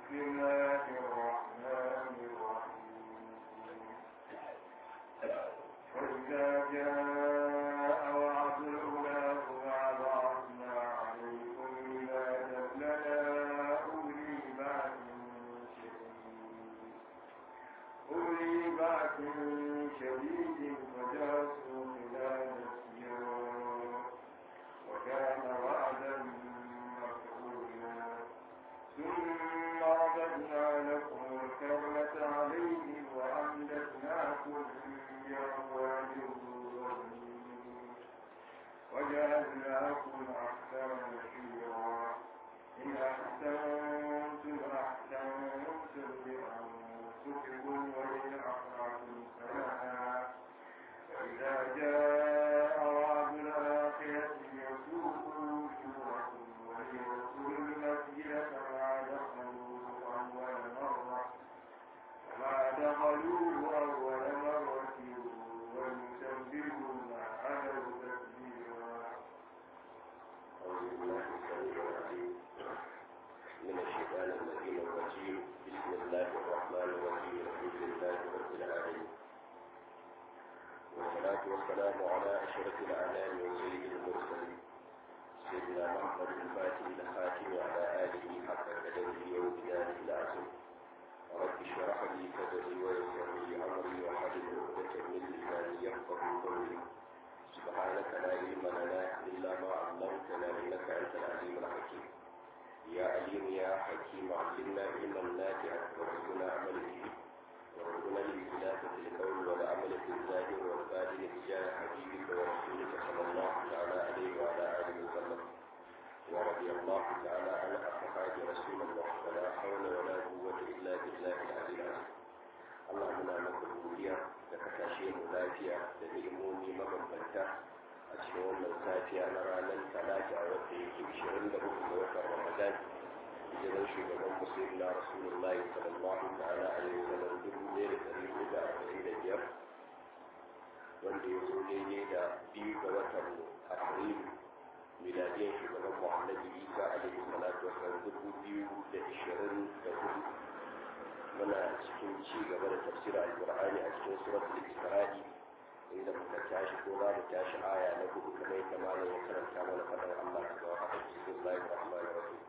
بسم الله الرحمن الرحيم وإذا جاء وعد الأولى وبعثنا عليكم عبادا لنا أولي بأس شديد أولي بأس شديد فجاسوا خلال السيار وكان وعدا مفعولا ثم رددنا لكم الكرة عليهم وأمددناكم بأموال وبنين وجعلناكم أكثر نفيرا إن أحسنتم أحسنتم لأنفسكم وإن أسأتم فلها فإذا جاء وعد الآخرة يسوق وجوهكم وليدخلوا المسجد كما دخلوا أول مرة كما دخلوه أول مرة وليتبروا ما علوا تتبيرا أعوذ بالله السميع العليم من الشيطان اللعين الرجيم بسم الله الرحمن الرحيم الحمد لله رب العالمين والصلاة والسلام على أشرف الأعلام وسيد المرسلين سيدنا محمد الفاتح الخاتم وعلى آله حق قدره وبداره العظيم رب اشرح لي صدري ويسر لي أمري واحلل عقدة من لساني يفقه قولي سبحانك لا علم لنا إلا ما علمتنا إنك أنت العليم الحكيم يا عليم يا حكيم علمنا علما نافعا وارزقنا عمل به وارزقنا الاختلاف في القول والعمل في الظاهر والباطن تجاه حبيبك ورسولك صلى الله تعالى عليه وعلى آله وسلم ورضي الله تعالى عن أصحاب رسول الله ولا حول ولا قوة إلا بالله العلي العظيم Allah muna maka godiya da ka tashe mu lafiya da ni'imomi mabambanta a cikin wannan safiya na ranar talata wadda yake 23 ga watan Ramadan hijiran shugaban musulmi na Rasulullahi sallallahu ta'ala alaihi wasallam dubu ɗaya da ɗari hudu da arba'in da biyar wanda ya zo daidai da biyu ga watan Afrilu miladiyan shugaban Muhammadu Isa alaihi salatu wasallam dubu biyu da ishirin da hudu muna cikin ci gaba da tafsirin alkur'ani a cikin suratul isra'i inda muka tashi ko za mu tashi aya na hudu kamar yadda malam ya karanta mana faɗin Allah subhanahu wa ta'ala bismillahir rahmanir rahim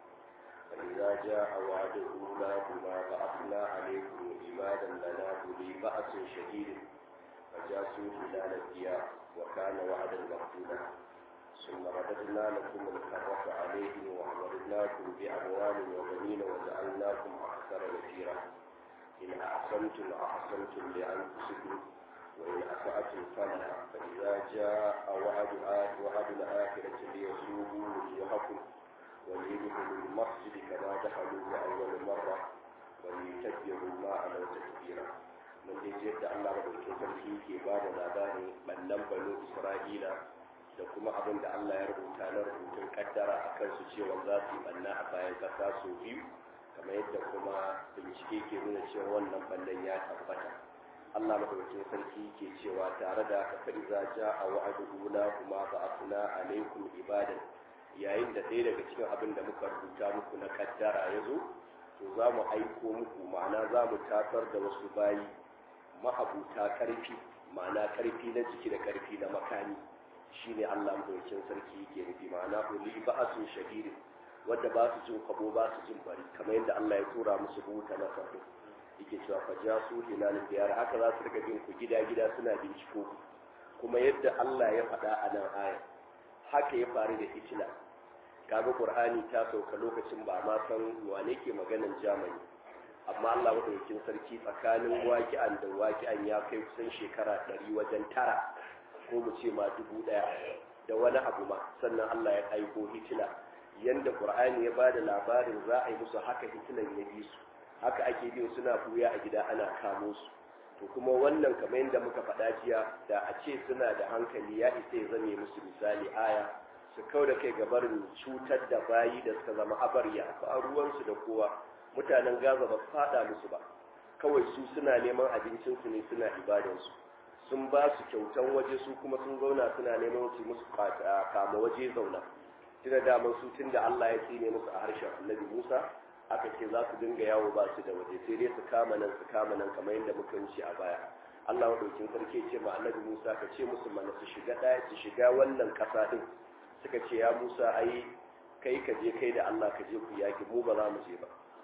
فإذا جاء وعد أولاهما بعثنا عليكم عبادا لنا أولي بأس شديد فجاسوا خلال الديار وكان وعدا مقتولا ثم رددنا لكم الكرة عليهم وأمرناكم بأموال وبنين وجعلناكم أكثر نفيرا إن أحسنتم أحسنتم لأنفسكم وإن أسأتم فلها فإذا جاء وعد وعد الآخرة ليسوقوا وجوهكم وليدخلوا المسجد كما دخلوه أول مرة وليتبروا ما علوا تكبيرا من يجد الله رب sarki ke ba da labarin ɓannan banu Isra'ila da kuma abin da Allah ya rubuta na rubutun kaddara a kansu cewa za su yi ɓanna a bayan ƙasa sau biyu kamar yadda kuma bincike ke nuna cewa wannan ballan ya tabbata Allah madaukakin sarki ke cewa tare da ka fa iza jaa wa'du la kuma ba'athna alaikum ibadan yayin da ɗaya daga cikin abin da muka rubuta muku na kaddara ya zo to za mu aiko muku ma'ana za mu tasar da wasu bayi ma'abuta karfi ma'ana karfi na jiki da karfi na makami shine Allah madaukakin sarki ke nufi ma'ana uli ba'asun shadidin wadda ba su jin kwabo ba su jin bari kamar yadda Allah ya tura musu buta na farko yake cewa fa ja su hilal biyar haka za su riga bin ku gida gida suna binciko kuma yadda Allah ya faɗa a nan aya haka ya faru da Hitler kaga Qur'ani ta sauka lokacin ba ma san wane ke maganan Germany amma Allah madaukakin sarki tsakanin waki'an da waki'an ya kai kusan shekara ɗari wajen tara ko mu ce ma dubu ɗaya da wani abu ma sannan Allah ya aiko Hitler yanda qur'ani ya bada labarin za a yi musu haka hitilan ya bi su haka ake bin suna buya a gida ana kamo su to kuma wannan kamar yadda muka faɗa jiya da a ce suna da hankali ya isa ya zame musu misali aya su kau da kai gabarin cutar da bayi da suka zama abarya ba ruwansu da kowa mutanen gaza ba su faɗa musu ba kawai su suna neman abincinsu ne suna ibadansu sun ba su kyautan waje su kuma sun zauna suna neman su musu kama waje zauna tuna daman su tun da Allah ya tsine musu a harshen annabi Musa aka ce za su dinga yawo ba su da waje sai dai su kama nan su kama nan kamar yadda muka wuce a baya Allah madaukin sarki ce ma annabi Musa ka ce musu mana su shiga ɗaya su shiga wannan ƙasa din suka ce ya Musa ai kai ka je kai da Allah ka je ku yaki mu ba za mu je ba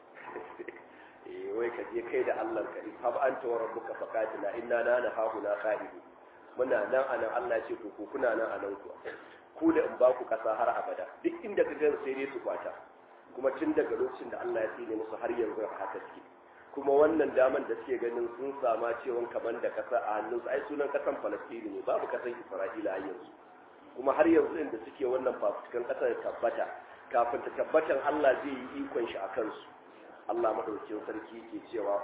eh wai ka je kai da Allah ka fa anta wa rabbuka faqatila inna la nahuna qa'idu muna nan anan Allah ce ku kuna nan anan ku ku da in ba ku kasa har abada duk inda ka ga sai dai su kwata kuma tun daga lokacin da Allah ya tsine musu har yanzu haka suke kuma wannan daman da suke ganin sun sama cewa kaman da kasa a hannunsu ai sunan kasan Falastini ne babu kasan Isra'ila a yanzu kuma har yanzu inda suke wannan fafutukan kasar tabbata kafin ta tabbatan Allah zai yi ikon shi a kansu Allah madaukakin sarki ke cewa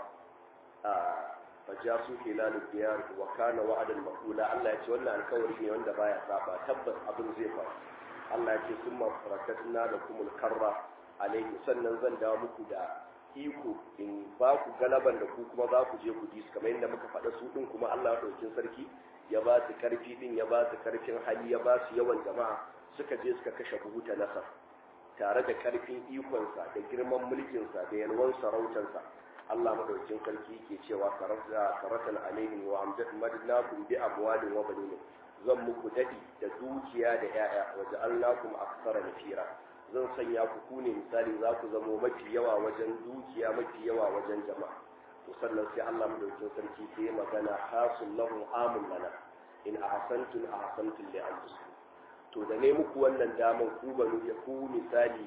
fajasu hilal diyar wa kana wa'adan maqula Allah ya ce wannan alkawari ne wanda baya saba tabbas abin zai faru Allah ya ce summa farakatna lakumul karra alaihi sannan zan dawo muku da iko in ba ku galaban da ku kuma za ku je ku ji kamar yadda muka faɗa su din kuma Allah ɗaukin sarki ya ba su karfi din ya ba su karfin hali ya ba su yawan jama'a suka je suka kashe buhuta nasar tare da karfin ikonsa da girman mulkinsa da yalwan sarautansa Allah madaukakin sarki ke cewa karatan alaihim wa amjadnakum bi amwalin wa banin zan muku dadi da dukiya da yaya wa ja'alnakum aktsara nafira zan sanya ku ku ne misali za ku zamo mafi yawa wajen dukiya mafi yawa wajen jama'a to sannan sai Allah madaukakin sarki sai magana hasul lahu amul lana in ahsantum ahsantum li anfusikum to da ne muku wannan daman ku banu ya ku misali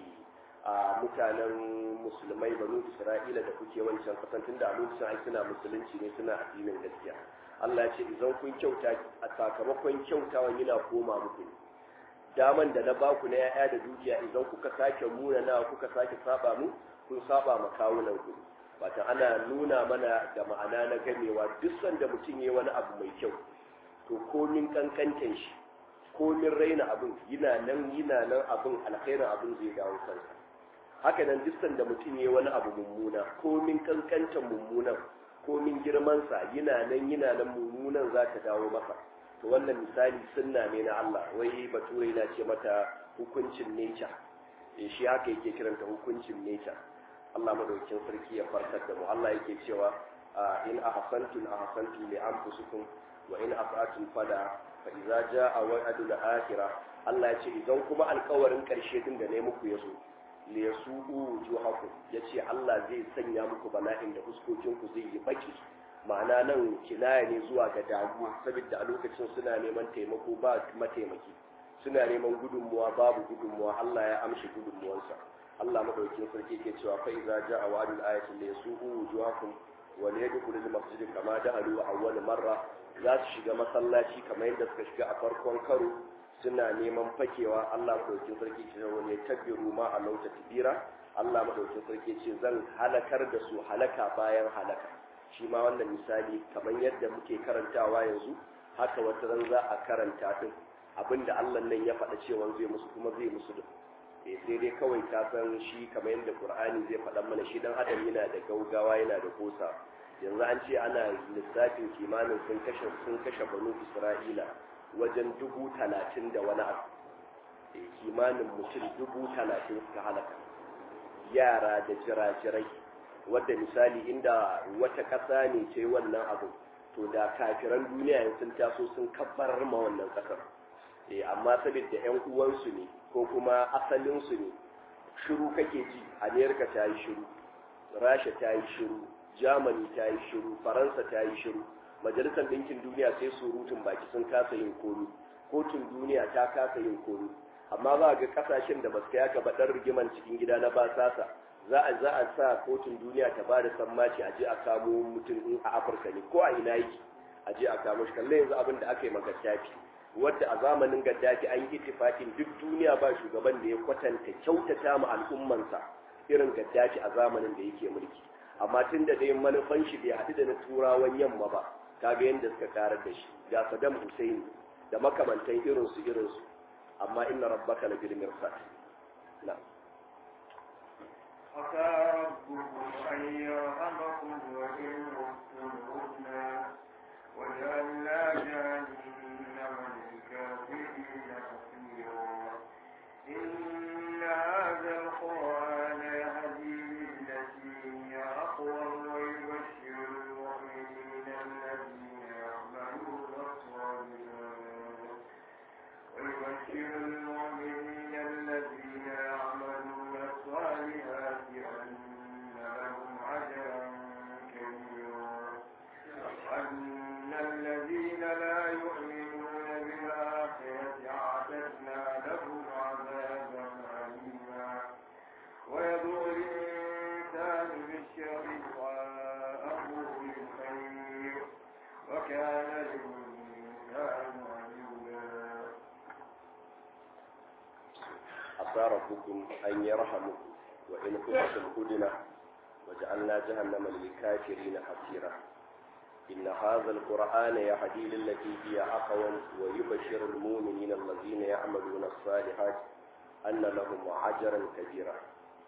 a mutanen musulmai banu isra'ila da kuke wancan kasan da a lokacin ai suna musulunci ne suna addinin gaskiya Allah ya ce idan kun kyauta a sakamakon kyautawan yana koma muku daman da na baku na yaya da dukiya idan kuka sake muna na kuka sake saba mu kun saba ma kawunan ku wata ana nuna mana da ma'ana na gamewa duk sanda mutum ya wani abu mai kyau to komin kankantan shi komin raina abin yana nan yana nan abin alkhairin abin zai dawo kansa haka nan duk sanda mutum ya wani abu mummuna komin kankantan mummunan komin girmansa yana nan yana nan mummunan za ta dawo masa to wannan misali sunna ne na Allah wai bature na ce mata hukuncin nature eh shi haka yake kiranta hukuncin nature Allah madaukakin sarki ya farkar da mu Allah yake cewa in ahsantum ahsantum li anfusikum wa in asa'atum fala fa idza jaa wa'dul akhirah Allah ya ce idan kuma alƙawarin ƙarshe din da ne muku yazo li yasu'u wujuhakum yace Allah zai sanya muku bala'in da fuskokin ku zai yi baki ma'ana nan kinaya ne zuwa ga damuwa saboda a lokacin suna neman taimako ba mataimaki suna neman gudunmuwa babu gudunmuwa Allah ya amshi gudunmuwansa Allah madaukakin sarki ke cewa fa idza jaa wa'dul ayati li yasu'u wujuhakum wa liyadkhulul masjid kama da'alu awwal marra za su shiga masallaci kamar yadda suka shiga a farkon karo suna neman fakewa Allah madaukakin sarki ce wani ya tabbiru ma a lauta tibira Allah madaukakin sarki ce zan halakar da su halaka bayan halaka shi ma wannan misali kamar yadda muke karantawa yanzu haka wata ran za a karanta din abinda Allah nan ya faɗa cewa zai musu kuma zai musu din eh sai dai kawai ka san shi kamar yadda Qur'ani zai faɗa mana shi dan adam yana da gaugawa yana da kosa yanzu an ce ana lissafin kimanin sun kashe sun kashe banu Isra'ila wajen dubu talatin da wani abu kimanin mutum dubu talatin suka halaka yara da jirajirai wadda misali inda wata ƙasa ne ce wannan abu to da kafiran duniya sun taso sun kabbarar ma wannan ƙasar eh amma saboda yan uwansu ne ko kuma asalinsu ne shiru kake ji amerika ta yi shiru rasha ta yi shiru germany ta yi shiru faransa ta yi shiru majalisar ɗinkin duniya sai surutun baki sun kasa yin komi kotun duniya ta kasa yin komi amma za ga kasashen da basu yaka ba ɗan rigiman cikin gida na basasa za a za a sa kotun duniya ta ba da sammaci a je a kamo mutum in a afirka ne ko a ina yake a je a kamo shi kallon yanzu abin da aka yi ma gaddafi wadda a zamanin gaddafi an yi ittifakin duk duniya ba shugaban da ya kwatanta kyautata ma al'ummansa irin gaddafi a zamanin da yake mulki amma tun da dai manufan shi bai haɗu da na turawan yamma ba kaga yadda suka karar da shi ga Saddam Hussein da makamantan irinsu irinsu amma inna rabbaka la bil mirsad na'am عسى ربكم أن يرحمكم وإن عدتم عدنا وجعلنا جهنم للكافرين حصيرا إن هذا القرآن يهدي asa rabbukum an yarhamukum wa in kuntum hudna وجعلنا جهنم للكافرين حسيرا إن هذا القرآن يهدي للتي هي أقوم ويبشر المؤمنين الذين يعملون الصالحات أن لهم أجرا كبيرا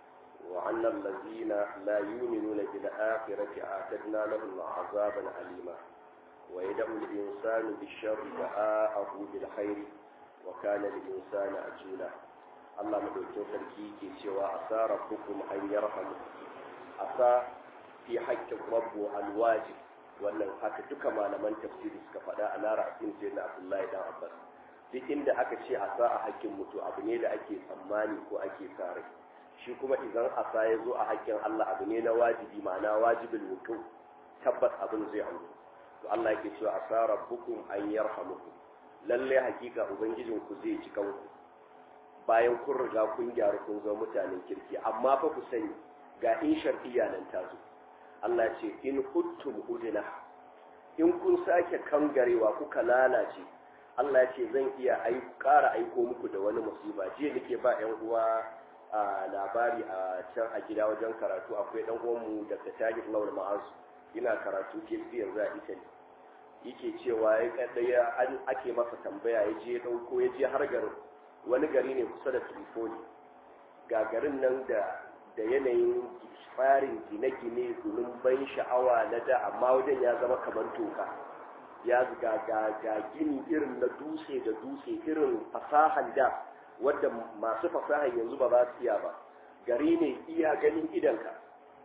وأن الذين لا يؤمنون بالآخرة أعتدنا لهم عذابا أليما ويدعو الإنسان بالشر دعاءه بالخير وكان الإنسان أجولا الله مدوكين سركي كي سوى عسى ربكم أن يرحمكم عسى في حق الرب الواجب wannan haka duka malaman tafsiri suka faɗa a lara asin sai na abdullahi dan abbas duk inda aka ce asa a hakkin mutu abu ne da ake tsammani ko ake sa rai shi kuma idan asa ya zo a hakkin allah abu ne na wajibi ma'ana wajibin mutu tabbas abin zai auku to allah yake cewa asa rabbukum an yarhamukum lalle hakika ubangijin ku zai ci kanku bayan kun riga kun gyaru kun zama mutanen kirki amma fa ku sani ga in shar'iyya nan ta zo Allah ce in huttum udina in kun sake kangarewa kuka lalace Allah ya ce zan iya ƙara aiko muku da wani musiba jiya nake ba ƴan uwa a labari a can a gida wajen karatu akwai ɗan uwanmu da Tajir Lawal Ma'azu ina karatu ke yanzu a Italy yake cewa ya kadaya an ake masa tambaya ya je dauko ya je har garin wani gari ne kusa da Tripoli ga garin nan da da yanayin tsarin gine-gine gunun ban sha'awa na da amma wajen ya zama kamar toka ya ga ga ga gini irin na dutse da dutse irin fasahan da wadda masu fasahan yanzu ba za su iya ba gari ne iya ganin idanka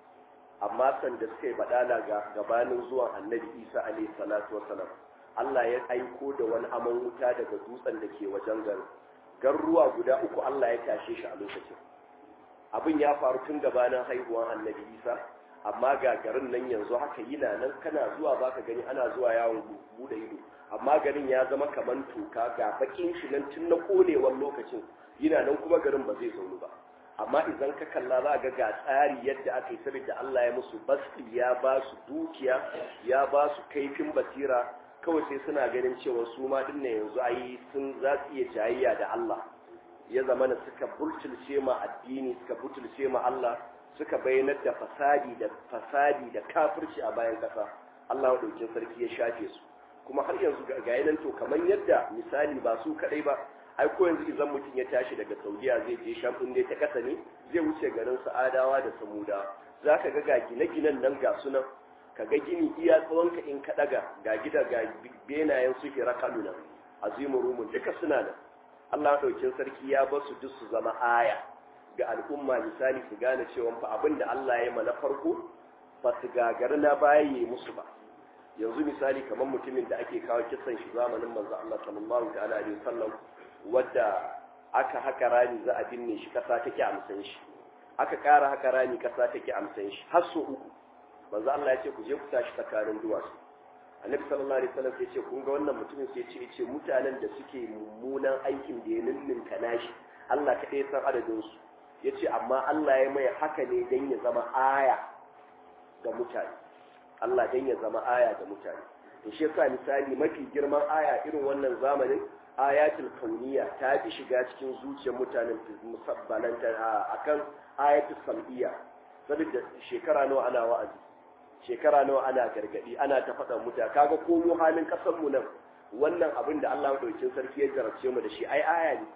amma sanda suka yi badala ga gabanin zuwan annabi isa alaihi salatu wasalam Allah ya aiko da wani aman wuta daga dutsen da ke wajen garin garuruwa guda uku Allah ya tashe shi a lokacin abin ya faru tun gabanin haihuwan annabi isa amma ga garin nan yanzu haka yana nan kana zuwa baka gani ana zuwa yawon bude ido amma garin ya zama kaman toka ga bakin shi nan tun na konewar lokacin yana nan kuma garin ba zai zaunu ba amma idan ka kalla za ga ga tsari yadda aka yi saboda Allah ya musu basti ya ba su dukiya ya ba su kaifin basira kawai sai suna ganin cewa su ma dinne yanzu ayi sun za su iya jayayya da Allah ya zama na suka butulce ma addini suka butulce ma Allah suka bayyanar da fasadi da fasadi da kafirci a bayan kasa Allah daukin sarki ya shafe su kuma har yanzu ga yanan to kamar yadda misali ba su kadai ba ai ko yanzu idan mutum ya tashi daga Saudiya zai je Sham din dai ta kasa ne zai wuce garin Sa'adawa da Samuda zaka ga ga gine-ginen nan ga sunan kaga gini iya tsawon ka in ka daga ga gida ga benayen su hira kaluna azimu rumun duka suna nan Allah ɗaukin sarki ya ba su duk su zama aya ga al'umma misali su gane cewa fa abin da Allah ya yi mana farko ba su gagari na baya yi musu ba yanzu misali kamar mutumin da ake kawo kisan shi zamanin manzo Allah sallallahu ta'ala alaihi wasallam wadda aka haka rani za a binne shi kasa take amsan shi aka ƙara haka rani kasa take amsan shi har so uku manzo Allah ya ce ku je ku tashi tsakanin duwatsu annabi sallallahu alaihi wasallam sai ce kun ga wannan mutumin sai ce ce mutanen da suke mummunan aikin da ya ninninka nashi Allah kaɗai san adadin su yace amma Allah ya mai haka ne dan ya zama aya ga mutane Allah dan ya zama aya ga mutane to shi yasa misali mafi girman aya irin wannan zamanin ayatul kauniya ta fi shiga cikin zuciyar mutanen musabbalanta akan ayatul sam'iyya saboda shekara nawa ana wa'azi shekara nawa ana gargadi ana ta faɗa muta kaga ko mu halin ƙasar mu nan wannan abin da Allah madaukakin sarki ya jarabce mu da shi ai aya ne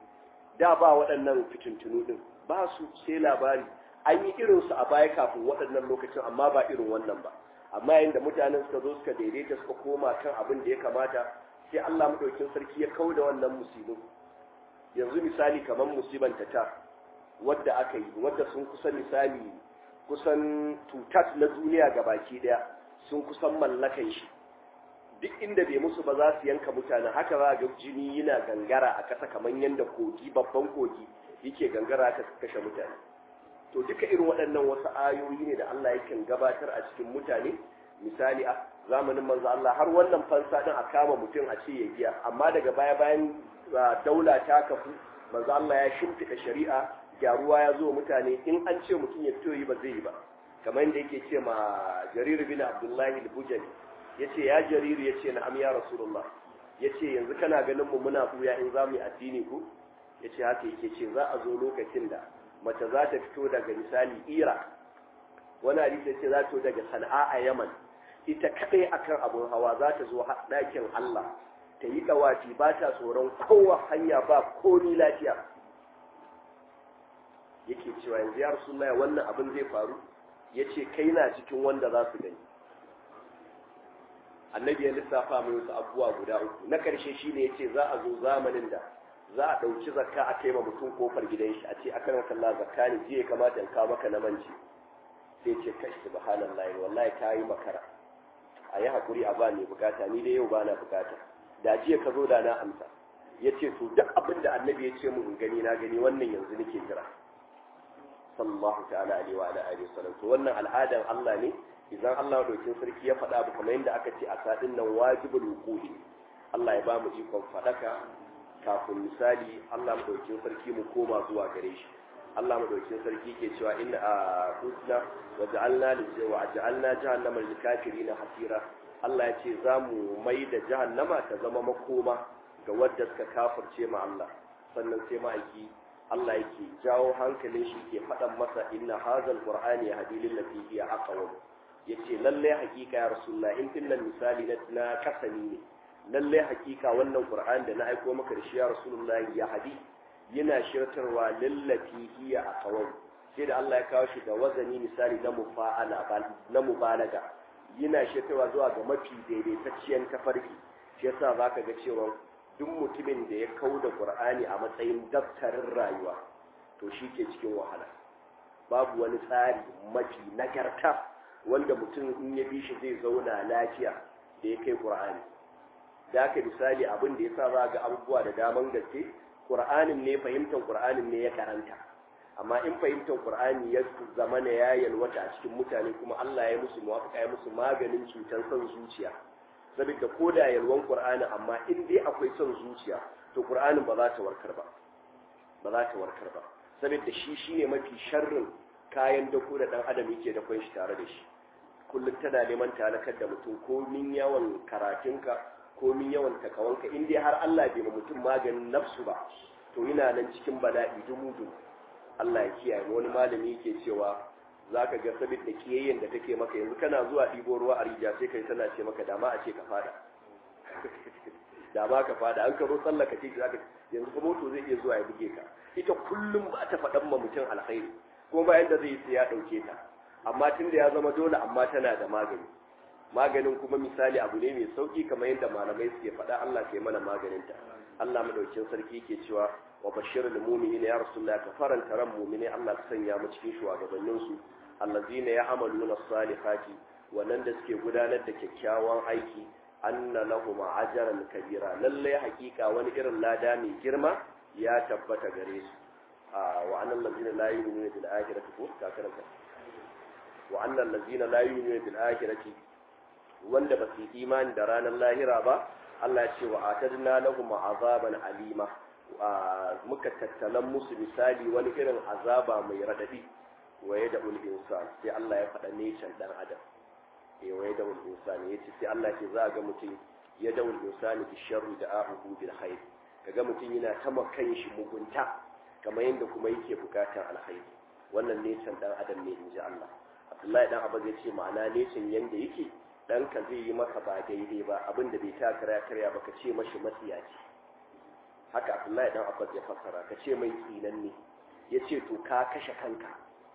da ba waɗannan fitintunu din ba su sai labari an yi irin su a baya kafin waɗannan lokacin amma ba irin wannan ba amma yayin da mutanen suka zo suka daidaita suka koma kan abin da ya kamata sai Allah madaukakin sarki ya kauda wannan musibin yanzu misali kamar musiban ta wadda aka yi wadda sun kusa misali kusan tutat na duniya ga baki daya sun kusan mallakan shi duk inda bai musu ba za su yanka mutane haka za ga jini yana gangara a ƙasa kamar yadda kogi babban kogi yake gangara aka kashe mutane to duka irin waɗannan wasu ayoyi ne da Allah yakan gabatar a cikin mutane misali a zamanin manzo Allah har wannan fansa din a kama mutum a ce ya giya amma daga baya bayan daula ta kafu manzo Allah ya shimfiɗa shari'a gyaruwa ya zo mutane in an ce mutum ya fito yi ba zai yi ba kamar yadda yake ce ma jarir bin abdullahi al-bujali ya ce ya jariru ya ce na'am ya rasulullah ya ce yanzu kana ganin mu muna buya in za mu yi addini ku yace haka yake ce za a zo lokacin da mace za ta fito daga misali ira wani hadisi yace za ta fito daga sana'a a yaman ita kadai akan abun hawa za ta zo ɗakin Allah ta yi dawafi ba ta tsoron kowa hanya ba komi lafiya yake cewa yanzu ya rasulullahi wannan abin zai faru yace kai na cikin wanda za su gani annabi ya lissafa mai wasu abubuwa guda uku na karshe shine yace za a zo zamanin da za a ɗauki zakka a kai ma mutum kofar gidan shi a ce a kan kalla zakka ne jiya kamata in kawo maka na manci sai ce kai subhanallahi wallahi ka yi makara a yi haƙuri a ba ne bukata ni dai yau ba na bukata da jiya ka zo da na amsa ya ce to duk abin da annabi ya ce mu in gani na gani wannan yanzu nake jira sallallahu ta'ala alaihi wa alihi wasallam to wannan al'adan Allah ne idan Allah dokin sarki ya faɗa abu kamar yadda aka ce a sadin nan wajibul wuquhi Allah ya ba mu ikon faɗaka kafin misali Allah madaukin sarki mu koma zuwa gare shi Allah madaukin sarki ke cewa inna a husna wa ja'alna li wa ja'alna jahannama lil kafirin hasira Allah ya ce za mu mai da jahannama ta zama makoma ga wadda suka kafirce ma Allah sannan sai ma'aiki Allah yake jawo hankalin shi ke faɗan masa inna hazal qur'ani yahdi lil lati hiya aqwam yace lalle hakika ya rasulullah in tinnan misali na kasani ne lalle hakika wannan qur'an da na aiko maka da shi ya rasulullah ya hadi yana shirtarwa lillati hiya aqwam sai da Allah ya kawo shi da wazani misali na mufa'ala na mubalaga yana shirtarwa zuwa ga mafi daidaitacciyar tafarki shi yasa zaka ga cewa duk mutumin da ya kau da qur'ani a matsayin daftarin rayuwa to shi ke cikin wahala babu wani tsari mafi nagarta wanda mutum in ya bi shi zai zauna lafiya da ya kai qur'ani da aka misali abin da ya sa za ga abubuwa da daman gaske ƙur'anin ne fahimtar ƙur'anin ne ya karanta amma in fahimtar ƙur'ani ya zama na ya yalwata a cikin mutane kuma Allah ya musu muwafaka ya musu maganin cutar son zuciya saboda ko da yalwan ƙur'ani amma in dai akwai son zuciya to ƙur'anin ba za ta warkar ba ba za ta warkar ba saboda shi shine mafi sharrin kayan dako da dan adam yake da shi tare da shi kullum tana neman talakar da mutum ko min yawan karatunka komin yawan takawanka in dai har Allah bai ma mutum maganin nafsu ba to yana nan cikin bala'i dumu dumu Allah ya kiyaye wani malami yake cewa zaka ga sabit da kiyayyen da take maka yanzu kana zuwa ɗibo ruwa a rija sai kai tana ce maka dama a ce ka fada dama ka fada an karo tsallaka ce zaka yanzu kuma moto zai iya zuwa ya buge ka ita kullum ba ta faɗan ma mutum alkhairi kuma bayan da zai yi sai ya ɗauke ta amma tunda ya zama dole amma tana da magani maganin kuma misali abu ne mai sauki kamar yadda malamai suke faɗa Allah ke mana maganinta Allah madaukin sarki ke cewa wa bashirul mu'minin ya rasulullah ka faranta ran mu'mini Allah ka sanya mu cikin shugabannin su allazina ya'maluna salihati wannan da suke gudanar da kyakkyawan aiki anna lahum ajran kabira lalle hakika wani irin lada mai girma ya tabbata gare su wa annal ladina la yu'minuna bil akhirati ko ka karanta wa annal ladina la yu'minuna bil akhirati wanda ba su yi imani da ranar lahira ba Allah ya ce wa atadna lahum azaban alima muka tattalan musu misali wani irin azaba mai radadi waye da ul insan sai Allah ya faɗa necan dan adam eh waye da ul insan yace sai Allah ke za ga mutum ya da ul insan bi sharri da ahu bil khair kaga mutum yana ta makan shi mugunta kamar yadda kuma yake bukatar alkhairi wannan necan dan adam ne inji Allah Abdullahi dan Abba zai ce ma'ana necin yanda yake ɗanka zai yi maka ba daidai ba abin da bai ta karya karya ba ka ce mashi matsiyaci haka abdullahi dan abbas ya fassara ka ce mai tsinan ne ya ce to ka kashe kanka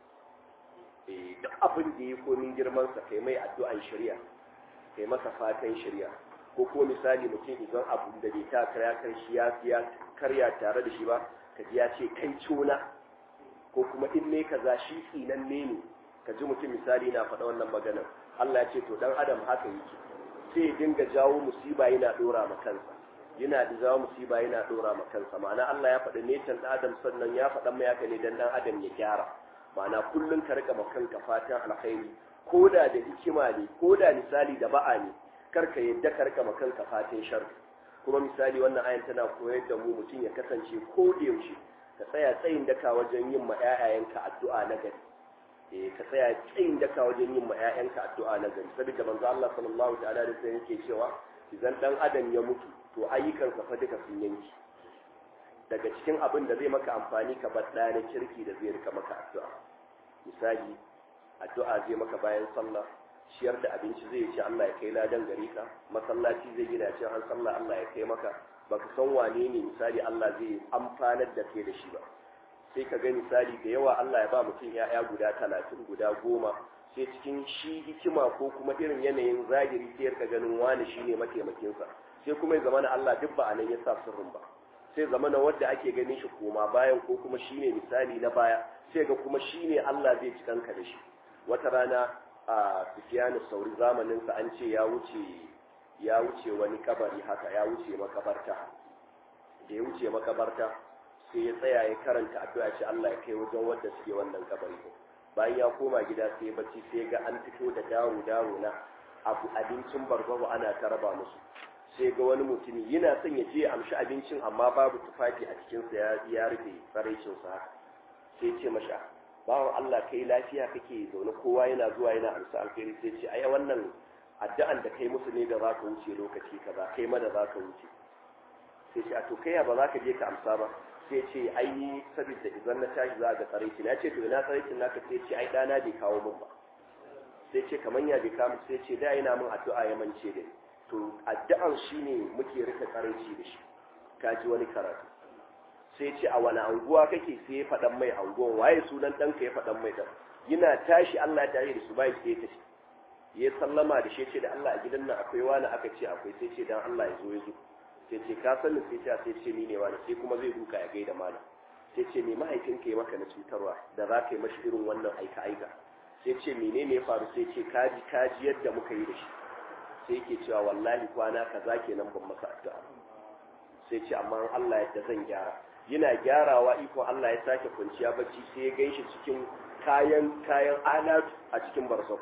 eh duk abin da ya komin girman sa kai mai addu'an shari'a kai masa fatan shari'a ko ko misali mutum idan abu da bai ta karya kan shi ya ya karya tare da shi ba ka ji ya ce kai cona ko kuma in ne kaza shi tsinan ne ne ka ji mutum misali na faɗa wannan maganar Allah ya ce to dan adam haka yake sai ya dinga jawo musiba yana dora ma kansa yana da jawo musiba yana dora ma kansa ma'ana Allah ya faɗi ne can adam sannan ya faɗa mai haka ne dan dan adam ya gyara ma'ana kullun ka rika kanka fatan alkhairi koda da hikima ne koda misali da ba'a ne kar ka yadda ka rika kanka fatan sharri kuma misali wannan ayan tana koyar da mu mutum ya kasance ko da yaushe ka tsaya tsayin daka wajen yin ma 'ya'yayanka addu'a na gari ka tsaya tsayin daka wajen yin ma 'ya'yanka addu'a na gari saboda manzo Allah sallallahu ta'ala da sai yake cewa idan dan adam ya mutu to ayyukansa fa duka sun yanki daga cikin abin da zai maka amfani ka bar ɗaya na kirki da zai rika maka addu'a misali addu'a zai maka bayan sallah ciyar da abinci zai ce Allah ya kai ladan gare ka masallaci zai gina ce an sallah Allah ya kai maka baka san wane ne misali Allah zai amfanar da kai da shi ba sai ka ga misali da yawa Allah ya ba mutum ya'ya guda talatin guda goma sai cikin shi hikima ko kuma irin yanayin zahiri sai ka ganin wani shine mataimakinsa sai kuma ya zamana Allah duk ba a nan ya sa sirrin ba sai zamana wanda ake ganin shi koma bayan ko kuma shine misali na baya sai ga kuma shine Allah zai ci kanka da shi wata rana a Sufyan Sauri zamanin sa an ce ya wuce ya wuce wani kabari haka ya wuce makabarta da ya wuce makabarta sai ya tsaya ya karanta addu'a ce Allah ya kai wajen wanda suke wannan kabari bayan ya koma gida sai ya bacci sai ga an fito da dawo dawo na abu abincin barbaru ana ta raba musu sai ga wani mutumi yana son ya je ya amshi abincin amma babu tufafi a cikinsa ya ya rufe tsaraicinsa haka sai ce masha bawan Allah kai lafiya kake zaune kowa yana zuwa yana amsa alkhairi sai ce ai wannan addu'an da kai musu ne da za ka wuce lokaci kaza kai ma da za ka wuce sai ce a to kai ba za ka je ka amsa ba sai ce ai saboda idan na tashi za ga tsaraici na ce to ina tsaraicin naka sai ce ai dana bai kawo min ba sai ce kaman ya bai kawo sai ce da yana min addu'a ya mance da ni to addu'an shine muke rika tsaraici da shi ka ji wani karatu sai ce a wani anguwa kake sai ya faɗan mai anguwan waye sunan ɗanka ya faɗan mai ɗan yana tashi Allah ya tashi da su bai sai ya tashi ya sallama da shi ce da Allah a gidan nan akwai wani aka ce akwai sai ce dan Allah ya zo ya zo sai ce ka sani sai ce sai ce ni ne wani sai kuma zai duka ya gaida mana sai ce me mahaifinka ya maka na cutarwa da za ka yi mashi irin wannan aika aika sai ce menene ya faru sai ce kaji kaji yadda muka yi da shi sai yake cewa wallahi kwana kaza kenan ban masa addu'a sai ce amma Allah yadda zan gyara yana gyarawa ikon Allah ya sake kwanciya bacci sai ya ganshi cikin kayan kayan alatu a cikin barzau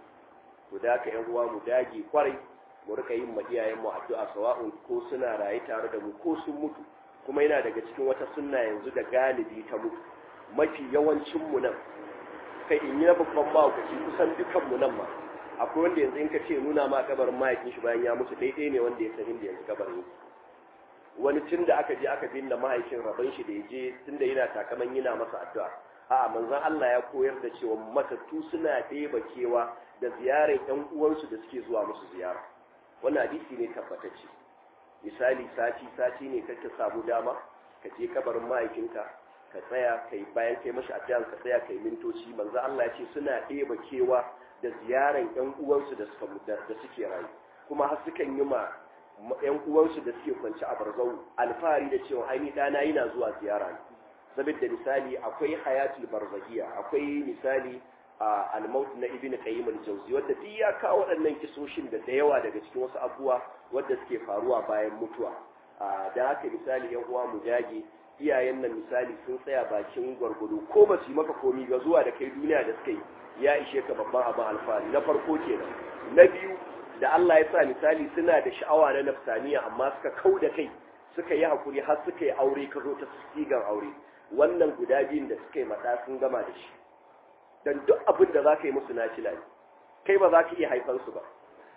to da haka yan uwa mu dage kwarai mu rika yin iyayen mu addu'a sawa'un ko suna raye tare da mu ko sun mutu kuma yana daga cikin wata sunna yanzu da galibi ta mutu mafi yawancin mu nan kai in yi na babban mahaukaci kusan dukan mu nan ma akwai wanda yanzu in ka ce nuna ma kabarin mahaifin shi bayan ya mutu daidai ne wanda ya san inda yanzu kabarin yake wani tun da aka je aka binne mahaifin rabon shi da ya je tun da yana takaman yana masa addu'a a'a manzon Allah ya koyar da cewa matattu suna ɗeba kewa da ziyarar ƴan uwansu da suke zuwa musu ziyara wannan hadisi ne tabbatacce misali sati sati ne kake samu dama ka je kabarin mahaifinka ka tsaya kai bayan kai mashi addu'a ka tsaya kai mintoci manzon Allah ya ce suna ɗeba kewa da ziyarar ƴan uwansu da suka da suke rayu kuma har sukan yi ma yan uwansu da suke kwanci a barzau alfahari da cewa ai ni dana yana zuwa ziyara ne saboda misali akwai hayatul barzahiya akwai misali a al-maut na ibnu qayyim al-jawzi wanda duk ya kawo waɗannan kisoshin da da yawa daga cikin wasu abubuwa wanda suke faruwa bayan mutuwa da haka misali yan uwa mu dage iyayen nan misali sun tsaya bakin gwargwado ko ba su yi maka komi ga zuwa da kai duniya da suka yi ya ishe ka babban abin alfahari na farko kenan na biyu da Allah ya sa misali suna da sha'awa na nafsaniya amma suka kau da kai suka yi hakuri har suka yi aure ka zo ta sigan aure wannan guda biyun da suka yi mata sun gama da shi dan duk abin da za ka yi musu na ne kai ba za ka iya haifansu ba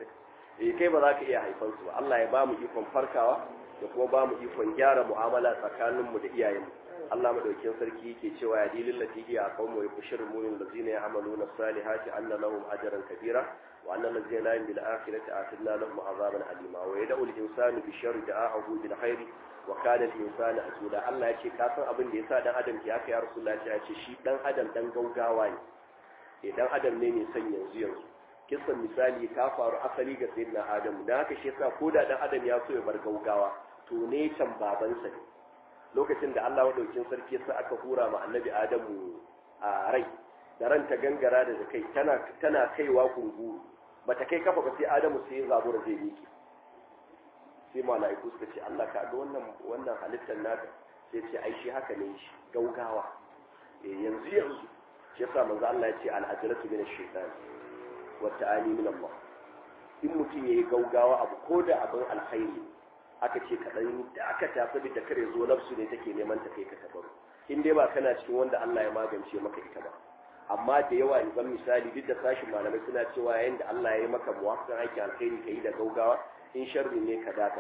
eh kai ba za ka iya haifansu ba Allah ya ba mu ikon farkawa da kuma ba mu ikon gyara mu'amala tsakaninmu da iyayenmu Allah madaukin sarki yake cewa ya dilil lati hiya qawmu yushir mu'min allazina ya'maluna salihati anna lahum ajran kabira wa anna allazina la bil akhirati atina lahum azaban alima wa yad'u al insanu bi sharri da'ahu bil khairi wa kana al insanu asula Allah yace ka san abin da yasa dan adam ke haka ya rasulullahi ya ce shi dan adam dan gaugawa ne eh dan adam ne mai son yanzu yanzu kisan misali ta faru asali ga sayyidina adamu dan haka shi yasa ko da dan adam ya so ya bar gaugawa to ne can babansa ne lokacin da Allah wadaukin sarki yasa aka hura ma annabi Adamu a rai da ran ta gangara da kai tana tana kaiwa kunguru bata kai kafa ba sai Adamu sai ya zabura zai miki sai mala'iku suka ce Allah ka ga wannan wannan halittar naka sai ce ai shi haka ne shi gaugawa eh yanzu yanzu shi yasa manzo Allah ya ce al-ajratu min ash-shaytan wa ta'ani min Allah in mutum yayi gaugawa abu ko da abin alkhairi aka ce kaɗan da aka tafi da kare zo nafsu ne take neman ta kai ka tabaru in dai ba kana cikin wanda Allah ya magance maka ita ba amma da yawa in zan misali duk da sashin malamai suna cewa yayin da Allah ya yi maka muwafiqan aikin alkhairi kai da gaugawa in sharri ne ka dakata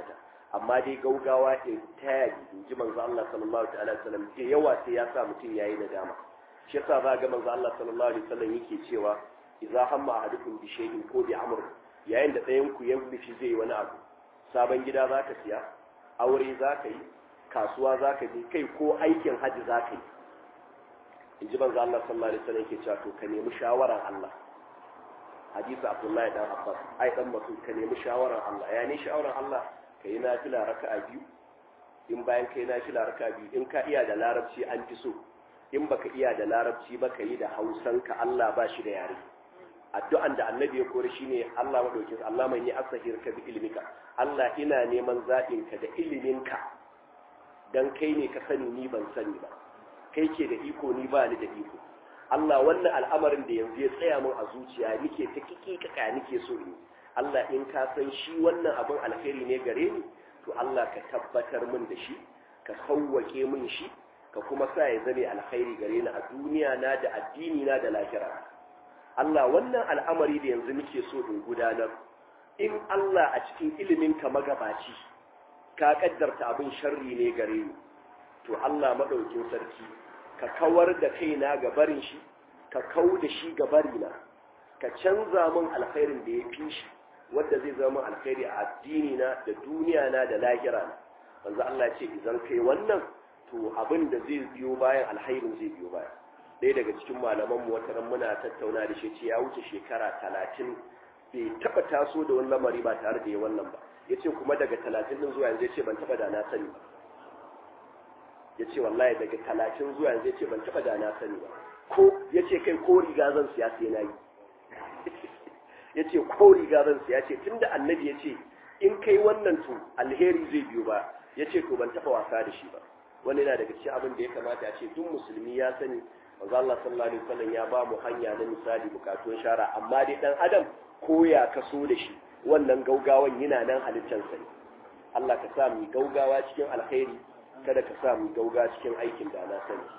amma dai gaugawa in tayari in ji manzo Allah sallallahu alaihi wasallam ke yawa sai ya sa mutum yayi nadama shi yasa za ga manzo Allah sallallahu alaihi wasallam yake cewa idza hamma ahadukum bi shay'in ko bi amr yayin da ɗayan ku ya nufi zai wani abu sabon gida zaka siya aure zaka yi kasuwa zaka je kai ko aikin haji zaka yi in ji manzo Allah sallallahu alaihi wasallam yake cewa to ka nemi shawaran Allah hadisi Abdullahi dan Abbas ai dan mutum ka nemi shawaran Allah ya ne shawaran Allah ka yi nafila raka'a biyu in bayan ka yi nafila raka'a biyu in ka iya da larabci an fi so in baka iya da larabci ba ka yi da hausanka Allah ba shi da yare addu'an da annabi ya kori shine Allah madaukin Allah mai ni asahir ka bi ilmika Allah ina neman zaɓin ka da iliminka dan kai ne ka sani ni ban sani ba kai ke da iko ni ba ni da iko Allah wannan al'amarin da yanzu ya tsaya min a zuciya nike ta kikika nike so in Allah in ka san shi wannan abin alheri ne gare ni to Allah ka tabbatar min da shi ka sauwake min shi ka kuma sa ya zame alkhairi gare ni a duniya na da addini na da lahira Allah wannan al'amari da yanzu nake so in gudanar in Allah a cikin ilimin ka magabaci ka kaddarta abin sharri ne gare ni to Allah madaukin sarki ka kawar da kaina ga barin shi ka kau da shi ga barina ka canza min alkhairin da ya fi shi wanda zai zama alkhairi a addini na da duniya na da lahira na manzo Allah ce idan kai wannan to abin da zai biyo bayan alkhairin zai biyo baya ɗaya daga cikin malaman mu wata muna tattauna da shi ce ya wuce shekara talatin bai taba taso da wani lamari ba tare da ya wannan ba yace kuma daga talatin din zuwa yanzu yace ban taba da na sani ba yace wallahi daga talatin zuwa yanzu yace ban taba da na sani ba ko yace kai ko riga zan siya sai na yi ya ce ko riga zan siya ce tun da annabi ya ce in kai wannan to alheri zai biyo ba ya ce to ban taɓa wasa da shi ba wani yana daga cikin abin da ya kamata a ce duk musulmi ya sani manzo Allah sallallahu alaihi wasallam ya ba mu hanya na misali bukatun shara amma dai dan adam ko ya kaso da shi wannan gaugawan yana nan halittar sa Allah ka sa mu gaugawa cikin alheri kada ka sa mu gauga cikin aikin da na sani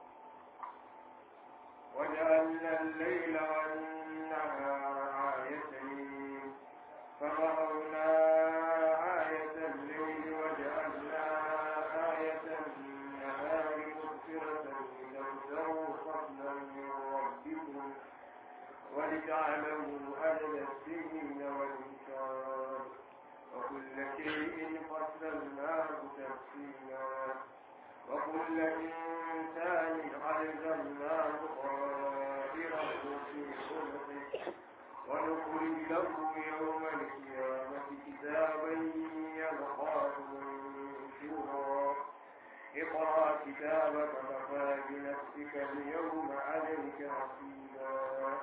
وجعلنا الليل والنهار آيتين فمحونا آية الليل وجعلنا آية النهار مبصرة لتبتغوا فضلا من ربكم ولتعلموا عدد السنين والحساب وكل شيء فصلناه تفصيلا وكل إنسان ألزمناه طائره في خلقه ونخرج له يوم القيامة كتابا يلقاه منشورا اقرأ كتابك كفى بنفسك اليوم عليك حسيبا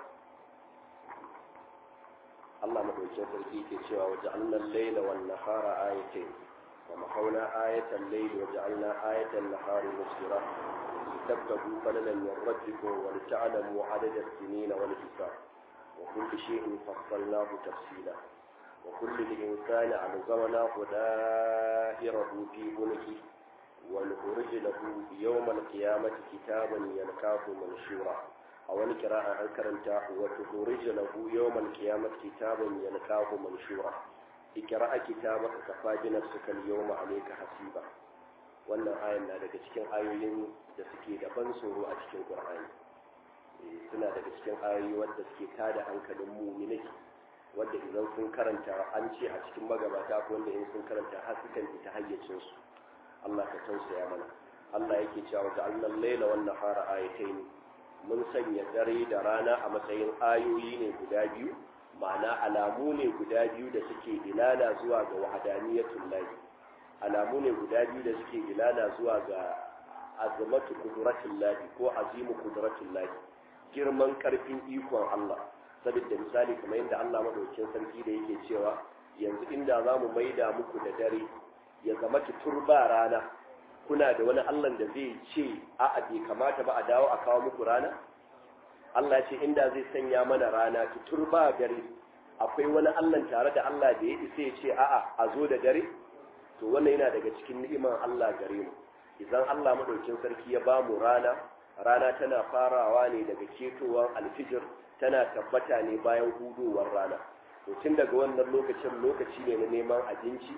Allah madaukakin sarki ke cewa waje annan laila wan nahara ayatain wa mahawna ayatan layli wa ja'alna ayatan nahari musfira litabtagu falalan min rabbikum wa lita'lamu adada as-sinin wal hisab wa kulli shay'in fassalnahu tafsila wa kulli insani alzamnahu da'irahu fi unqi wa nukhrij lahu yawm al-qiyamati kitaban yalqahu manshura a wani kira'a an karanta wa tuhurij lahu yawmal qiyamati kitaban yalqahu manshura ikra'a kitabaka kafa bi nafsika al-yawma alayka hasiba wannan ayan na daga cikin ayoyin da suke da ban tsoro a cikin Qur'ani suna daga cikin ayoyi wanda suke tada hankalin mu'minai wanda idan sun karanta an ce a cikin magabata ko wanda in sun karanta har sukan ita hayyacin su Allah ka tausaya mana Allah yake cewa ja'alna al-laila wan nahara ayatayn mun sanya dare da rana a matsayin ayoyi ne guda biyu ma'ana alamu ne guda biyu da suke ilala zuwa ga wahadaniyatul lahi alamu ne guda biyu da suke ilala zuwa ga azamatu kudratul lahi ko azimu kudratul lahi girman karfin ikon Allah saboda misali kamar yadda Allah madaukakin sarki da yake cewa yanzu inda za mu maida muku da dare ya zama turba rana kuna da wani Allah da zai ce a'a bai kamata ba a dawo a kawo muku rana Allah ce inda zai sanya mana rana tutur ba gare akwai wani Allah tare da Allah da ya isa ya ce a'a a zo da dare to wannan yana daga cikin ni'iman Allah gare mu idan Allah madaukin sarki ya ba mu rana rana tana farawa ne daga ketowar alfijir tana tabbata ne bayan hudowar rana to tun daga wannan lokacin lokaci ne na neman abinci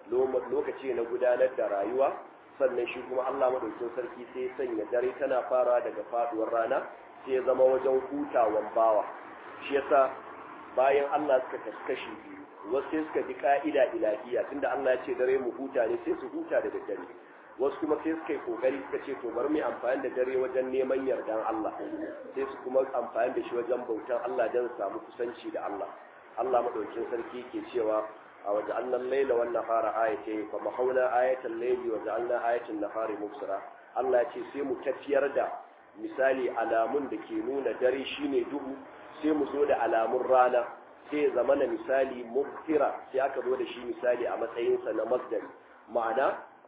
lokaci na gudanar da rayuwa sannan shi kuma Allah madaukakin sarki sai sanya dare tana fara daga faduwar rana sai ya zama wajen hutawan bawa shi yasa bayan Allah suka kaskashi biyu wasu sai suka bi ka'ida ilahiya tunda Allah ya ce dare mu huta ne sai su huta da daddare wasu kuma sai suka yi kokari suka ce to bari mu amfani da dare wajen neman yardan Allah sai su kuma amfani da shi wajen bautan Allah don samu kusanci da Allah Allah madaukakin sarki ke cewa a waje annan laila wan nahara ayatain fa mahauna ayatal layli wa ja'alna ayatal nahari mubsira Allah ya ce sai mu tafiyar da misali alamun da ke nuna dare shine duhu sai mu zo da alamun rana sai ya zama na misali mubtira sai aka zo da shi misali a matsayinsa na masdari ma'ana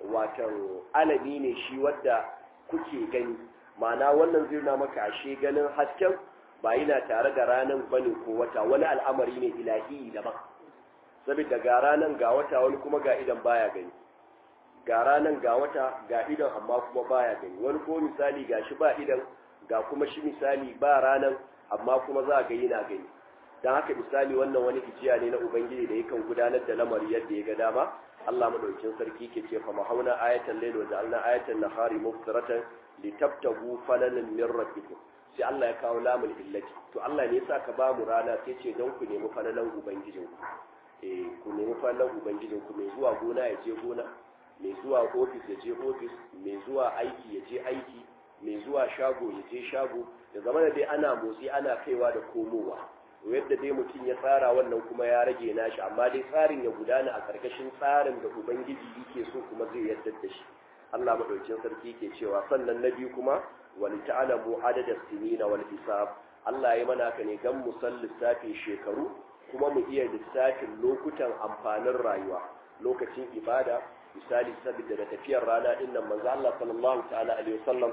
watan alami ne shi wadda kuke gani ma'ana wannan zai na maka ashe ganin hasken ba yana tare da ranar bane ko wata wani al'amari ne ilahi daban saboda ga ranar ga wata wani kuma ga idan baya gani ga ranar ga wata ga idan amma kuma baya gani wani ko misali ga shi ba idan ga kuma shi misali ba ranar amma kuma za ga yana gani don haka misali wannan wani ijiya ne na ubangiji da yakan gudanar da lamari yadda ya ga dama Allah madaukakin sarki ke ce fa mahauna ayatan layl wa ja'alna ayatan nahari mubsiratan litabtagu falalan min rabbikum sai Allah ya kawo lamul illati to Allah ne yasa ka ba mu rana sai ce don ku nemi falalan ubangijin ku eh ku nemi falalan ubangijin ku mai zuwa gona ya je gona mai zuwa ofis ya je ofis mai zuwa aiki ya je aiki mai zuwa shago ya je shago da zama da dai ana motsi ana kaiwa da komowa yadda dai mutum ya tsara wannan kuma ya rage nashi amma dai tsarin ya gudana a karkashin tsarin da ubangiji yake so kuma zai yarda da shi Allah madaukakin sarki yake cewa sannan na biyu kuma wal ta'lamu adada sinina wal hisab Allah ya mana ka ne dan mu san lissafin shekaru kuma mu iya lissafin lokutan amfanin rayuwa lokacin ibada misali saboda da tafiyar rana din nan manzo Allah sallallahu ta'ala alaihi wasallam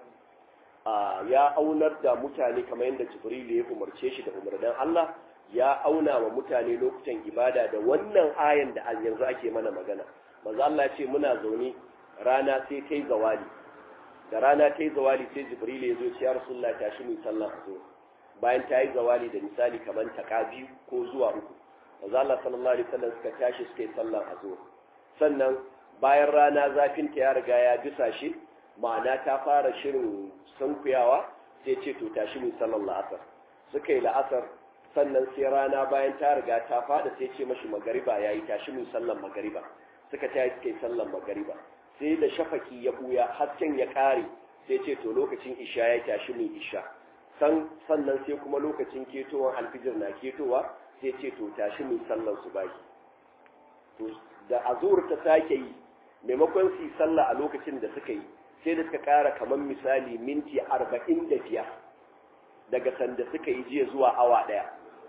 ya aunar da mutane kamar yadda Jibril ya umarce shi da umarnin Allah ya auna wa mutane lokutan ibada da wannan ayan da yanzu ake mana magana manzo Allah ya ce muna zaune rana sai ta yi zawali da rana ta yi zawali sai Jibril ya zo ce ya Rasulullah tashi mu sallah zo bayan ta yi zawali da misali kamar taka biyu ko zuwa uku manzo Allah sallallahu alaihi wasallam suka tashi suka yi sallah azhar sannan bayan rana zafin ta ya riga ya bisa shi ma'ana ta fara shirin sunkuyawa sai ce to tashi mu sallar la'asar suka yi la'asar sannan sai rana bayan ta riga ta fada sai ce mashi magariba yayi tashi mu sallar magariba suka tayi suka yi sallar magariba sai da shafaki ya buya hasken ya kare sai ce to lokacin isha ya tashi mu isha san sannan sai kuma lokacin ketowar alfijir na ketowa sai ce to tashi mu sallar subahi to da azur ta sake yi maimakon su yi sallah a lokacin da suka yi sai da suka kara kamar misali minti arba'in da biyar daga sanda suka yi jiya zuwa awa ɗaya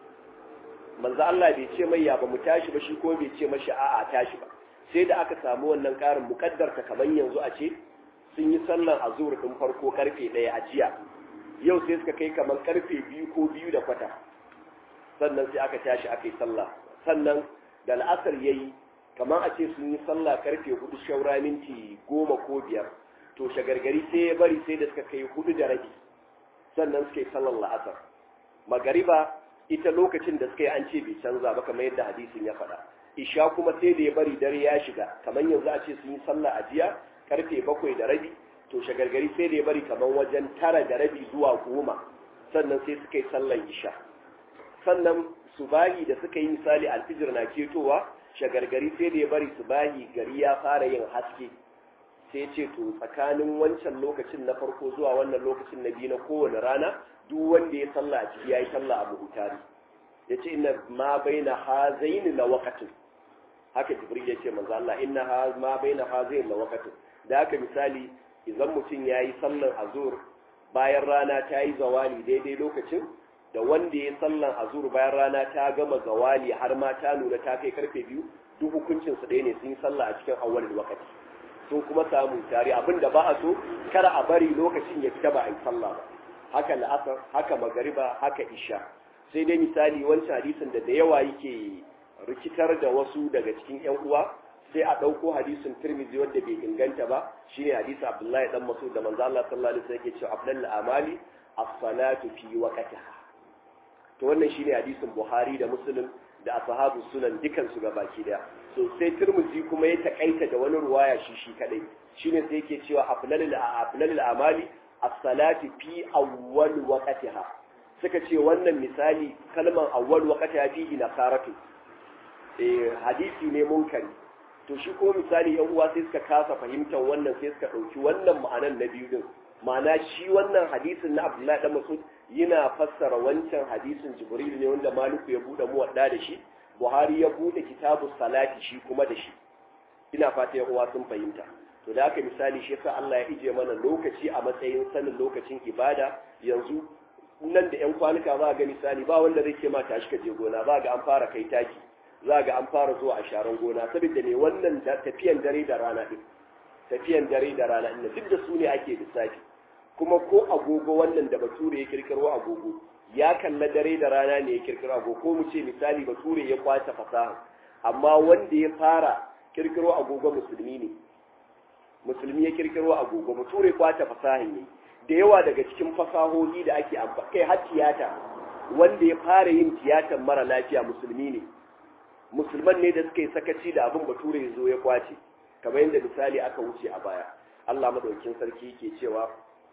manzo Allah bai ce mai ya ba mu tashi ba shi ko bai ce mashi a'a tashi ba sai da aka samu wannan karin mukaddarta kamar yanzu a ce sun yi sallan azur din farko karfe ɗaya a jiya yau sai suka kai kamar karfe biyu ko biyu da kwata sannan sai aka tashi aka yi sallah sannan da al'asar yayi kamar a ce sun yi sallah karfe hudu shaura minti goma ko biyar to shagargari sai ya bari sai da suka kai hudu da rabi sannan suka yi sallar la'asar magariba ita lokacin da suka yi an ce bai canza ba kamar yadda hadisin ya faɗa isha kuma sai da ya bari dare ya shiga kamar yanzu a ce sun yi sallah a jiya karfe bakwai da rabi to shagargari sai da ya bari kamar wajen tara da rabi zuwa goma sannan sai suka yi sallar isha sannan subahi da suka yi misali alfijir na ketowa shagargari sai da ya bari subahi gari ya fara yin haske sai ce to tsakanin wancan lokacin na farko zuwa wannan lokacin na biyu na kowane rana duk wanda ya salla a ciki ya yi salla a buhutari ya ce ina ma bai na hazaini na wakatin haka jibril ya ce manzo Allah inna ma bai na hazaini na wakatin da haka misali idan mutum ya yi sallan azur bayan rana ta yi zawali daidai lokacin da wanda ya sallan azur bayan rana ta gama zawali har ma ta nuna ta kai karfe biyu duk hukuncinsu ɗaya ne sun yi sallah a cikin awwalin wakati sun kuma samu tare abin da ba a so kar a bari lokacin ya fita ba a yi sallah ba haka la'asar haka magariba haka isha sai dai misali wancan hadisin da da yawa yake rikitar da wasu daga cikin yan uwa sai a ɗauko hadisin tirmizi wanda bai inganta ba shine hadisi abdullahi dan masud da manzo Allah sallallahu alaihi wasallam yake cewa afdal amali as-salatu fi waqtiha to wannan shine hadisin buhari da muslim da ashabu sunan dukan su gabaki daya so sai turmuzi kuma ya takaita da wani ruwaya shi shi kadai shine sai yake cewa aflalul aflalul amali as-salati fi awwal waqtiha suka ce wannan misali kalman awwal waqtiha fihi nasaratu eh hadisi ne munkari to shi kuma misali yan uwa sai suka kasa fahimtar wannan sai suka dauki wannan ma'anan na biyu din ma'ana shi wannan hadisin na Abdullahi dan Mas'ud yana fassara wancan hadisin Jibril ne wanda Maliku ya bude muwadda da shi Buhari ya bude kitabu salati shi kuma da shi ina fata yan uwa sun fahimta to da haka misali shi yasa Allah ya ije mana lokaci a matsayin sanin lokacin ibada yanzu nan da yan kwanuka za ga misali ba wanda zai ce ma tashi ka je gona za ga an fara kai taki za ga an fara zuwa a sharan gona saboda ne wannan tafiyan dare da rana din tafiyan dare da rana din duk da su ne ake lissafi kuma ko agogo wannan da bature ya kirkiro agogo ya kalla dare da rana ne ya kirkiro agogo ko mu ce misali bature ya kwace fasaha amma wanda ya fara kirkiro agogo musulmi ne musulmi ya kirkiro agogo bature kwace fasaha ne da yawa daga cikin fasahohi da ake amfani kai har tiyata wanda ya fara yin tiyatar mara lafiya musulmi ne musulman ne da suka yi sakaci da abin bature ya zo ya kwace kamar yadda misali aka wuce a baya Allah madaukin sarki yake cewa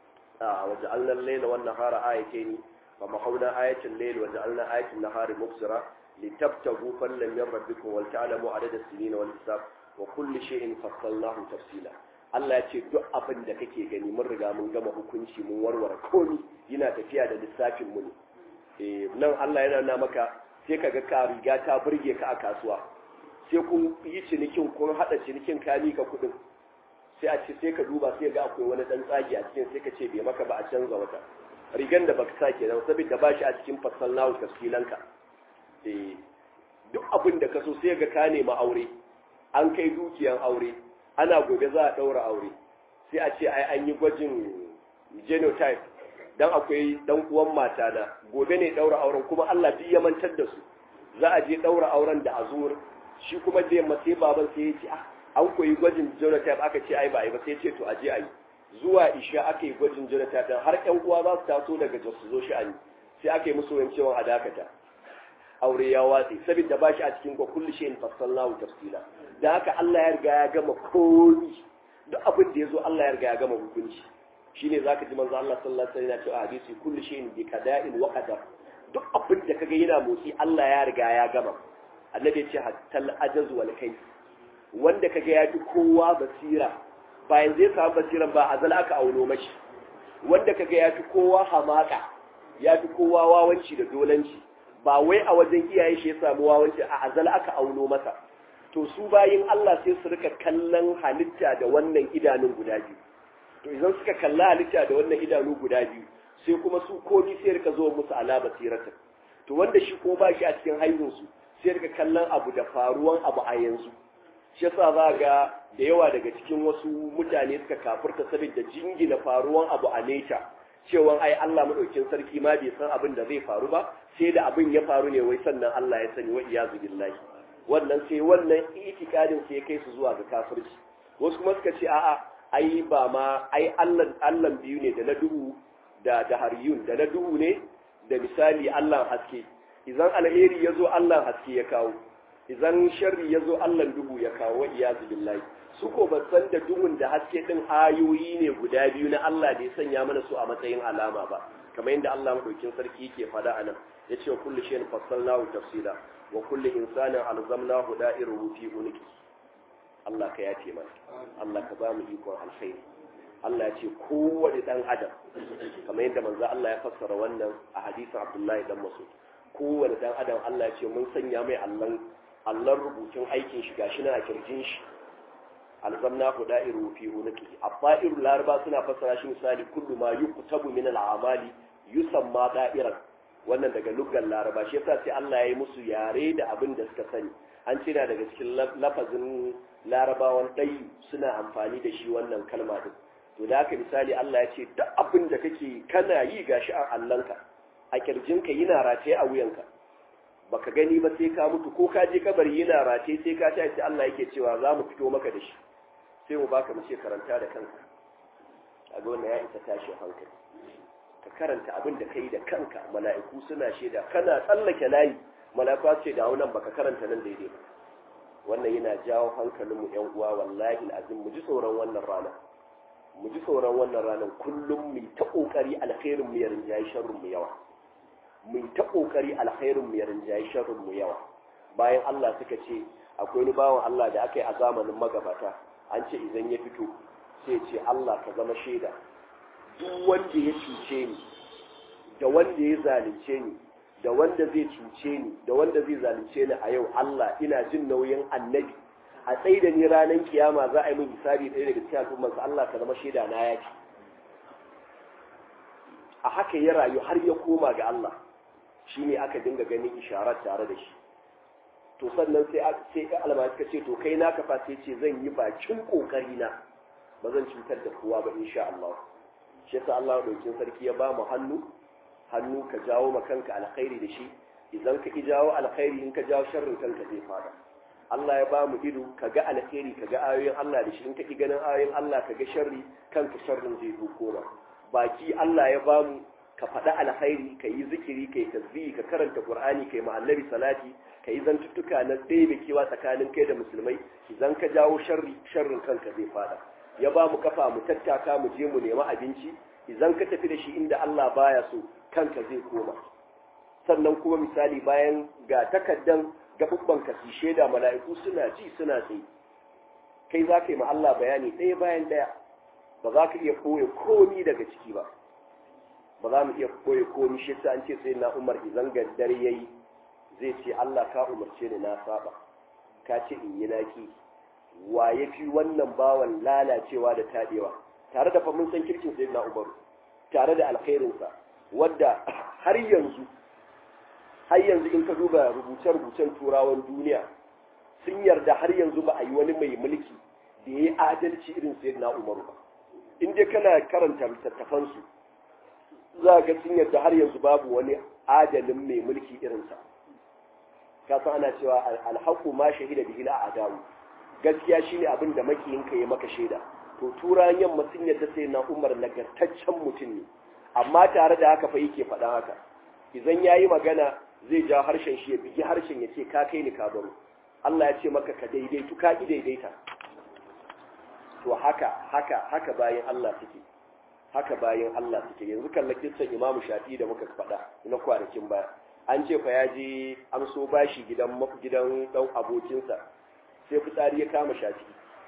waje alnan laila wannan hara ayake ni fa mahauna ayatin lail waje alnan ayatin nahari mubsira litabtagu fallan min rabbikum wal ta'lamu adada sinin wal hisab wa kulli shay'in fassalnahu tafsila Allah ya ce duk abin da kake gani mun riga mun gama hukunci mun warware komi yana tafiya da lissafin mu ne eh nan Allah yana nuna maka sai kaga ka riga ta burge ka a kasuwa sai kun yi cinikin kun hada cinikin ka mika kudin sai a ce sai ka duba sai ga akwai wani dan tsagi a cikin sai ka ce bai maka ba a canza wata rigan da baka sa kenan saboda ba shi a cikin fasallahu tafsilanka eh duk abin da ka so sai ga ka nema aure an kai dukiyan aure ana gobe za a daura aure sai a ce ai an yi gwajin genotype dan akwai dan uwan mata na gobe ne daura auren kuma Allah duk ya mantar da su za a je daura auren da azur shi kuma da yamma sai baban sai ya ce ah an koyi gwajin genotype aka ce ai ba ai ba sai ya ce to a je a yi zuwa isha aka yi gwajin genotype har ƴan uwa za su taso daga jos su zo shi an sai aka yi musu wancewan a dakata aure ya watse saboda ba shi a cikin kwa kullu shay'in fassalnahu tafsila da haka Allah ya riga ya gama komi duk abin da yazo Allah ya riga ya gama hukunci shine zaka ji manzo Allah sallallahu alaihi wasallam ya ce a hadisi kullu shay'in bi qada'in wa qadar duk abin da kaga yana motsi Allah ya riga ya gama annabi ya ce hatta al-ajaz wal kayf wanda kaga ya fi kowa basira bayan zai samu basiran ba azal aka auno mashi wanda kaga ya fi kowa hamaka ya fi kowa wawanci da dolanci ba wai a wajen iyaye shi ya samu wawanci a azal aka auno masa to su bayin Allah sai su rika kallon halitta da wannan idanun guda biyu to idan suka kalla halitta da wannan idanu guda biyu sai kuma su komi sai rika zo musu ala basiratin to wanda shi ko ba shi a cikin haihunsu sai rika kallon abu da faruwan abu a yanzu shi yasa za ga da yawa daga cikin wasu mutane suka kafurta saboda jingina faruwan abu a neta cewa ai Allah madaukin sarki ma bai san abin da zai faru ba sai da abin ya faru ne wai sannan Allah ya sani wa iyazu billahi wannan sai wannan itikadin sai ya kai su zuwa ga kafirci wasu kuma suka ce a'a ai ba ma ai Allah Allah biyu ne da na duhu da da hariyun da na duhu ne da misali Allah haske idan alheri yazo Allah haske ya kawo idan sharri yazo Allah duhu ya kawo wa iyazu billahi su ko ba san da duhun da haske din ayoyi ne guda biyu na Allah da ya sanya mana su a matsayin alama ba kamar yadda Allah madaukin sarki yake fada anan yace wa kullu shay'in fassalnahu tafsila wa kullu insanin alzamnahu da'iruhu fi unqi Allah ka yace mana Allah ka ba mu ikon alkhairi Allah ya ce kowane dan adam kamar yadda manzo Allah ya fassara wannan a hadisin Abdullahi dan Mas'ud kowane dan adam Allah ya ce mun sanya mai Allah Allah rubutun aikin shi gashi na a kirjin shi alzamna ku da'iru fi unqi abba'iru laraba suna fassara shi misali kullu ma yuktabu min al'amali yusamma da'iran wannan daga luggan laraba shi yasa sai Allah ya yi musu yare da abin da suka sani an cina daga cikin lafazin larabawan ɗai suna amfani da shi wannan kalma din to da haka misali Allah ya ce duk abin da kake kana yi gashi a allanka a kirjinka yana rataye a wuyanka baka gani ba sai ka mutu ko ka je kabari yana rataye sai ka tashi Allah yake cewa za mu fito maka da shi sai mu baka mu ce karanta da kanka a ga wannan ya isa tashi hankali ka karanta abin da kai da kanka mala'iku suna shaida kana tsallake layi mala'iku ce da nan baka karanta nan daidai ba wannan yana jawo hankalinmu yan uwa wallahi azim mu ji tsoron wannan rana mu ji tsoron wannan ranar kullum mu ta kokari alkhairin mu ya rinjayi sharrin mu yawa mu ta kokari alkhairin mu ya rinjayi sharrin mu yawa bayan Allah suka ce akwai wani bawan Allah da aka yi a zamanin magabata an ce idan ya fito sai ce Allah ka zama shaida duk wanda ya cuce ni da wanda ya zalunce ni da wanda zai cuce ni da wanda zai zalunce ni a yau Allah ina jin nauyin annabi a tsaye da ni ranar kiyama za a yi min hisabi ɗaya daga cikin al'ummarsa Allah ka zama shaida na yaki a haka ya rayu har ya koma ga Allah shi ne aka dinga ganin isharar tare da shi to sannan sai sai alama suka ce to kai na kafa sai ce zan yi bakin kokari na ba zan cutar da kowa ba insha Allah shi yasa Allah daukin sarki ya ba mu hannu hannu ka jawo ma kanka alkhairi da shi idan ka ki jawo alkhairi in ka jawo sharrin kanka zai fada Allah ya ba mu ido ka ga alkhairi ka ga ayoyin Allah da shi in ka ki ganin ayoyin Allah ka ga sharri kanka sharrin zai zo koma baki Allah ya ba mu ka faɗa alkhairi ka yi zikiri ka yi tasbihi ka karanta qur'ani ka yi annabi salati ka yi zantuttuka na ɗebe kewa tsakanin kai da musulmai idan ka jawo sharri sharrin kanka zai fada ya ba mu kafa mu tattaka mu je mu nemi abinci idan ka tafi da shi inda Allah baya so kanka zai koma sannan kuma misali bayan ga takaddan gabubban ka su shaida mala'iku suna ji suna tsaye kai za ka yi ma Allah bayani ɗaya bayan ɗaya ba za ka iya koya komi daga ciki ba ba za mu iya koya komi shi ta an ce sai na umar idan dare yayi zai ce Allah ka umarce ni na saba ka ce in yi naki wa ya fi wannan bawan lalacewa da taɗewa tare da mun san kirkin sai na umaru tare da alkhairinsa wadda har yanzu har yanzu in ka duba rubuce-rubucen turawan duniya sun yarda har yanzu ba a yi wani mai mulki da ya yi adalci irin sai na umaru ba in dai kana karanta littattafansu za ga sun yarda har yanzu babu wani adalin mai mulki irinsa ka san ana cewa alhaku ma shahida bihi la adawu gaskiya shine abin da makiyinka ya maka shaida to turan yamma sun yarda sai na umar nagartaccen mutum ne amma tare da haka fa yake faɗan haka idan yayi magana zai ja harshen shi ya bigi harshen ya ce ka kai ni ka baro Allah ya ce maka ka daidaitu ka ki daidaita to haka haka haka bayan Allah suke haka bayan Allah suke yanzu kalla kissan Imam Shafi da muka faɗa na kwanakin baya an ce fa ya je amso bashi gidan gidan dan abokinsa sai fitsari ya kama Shafi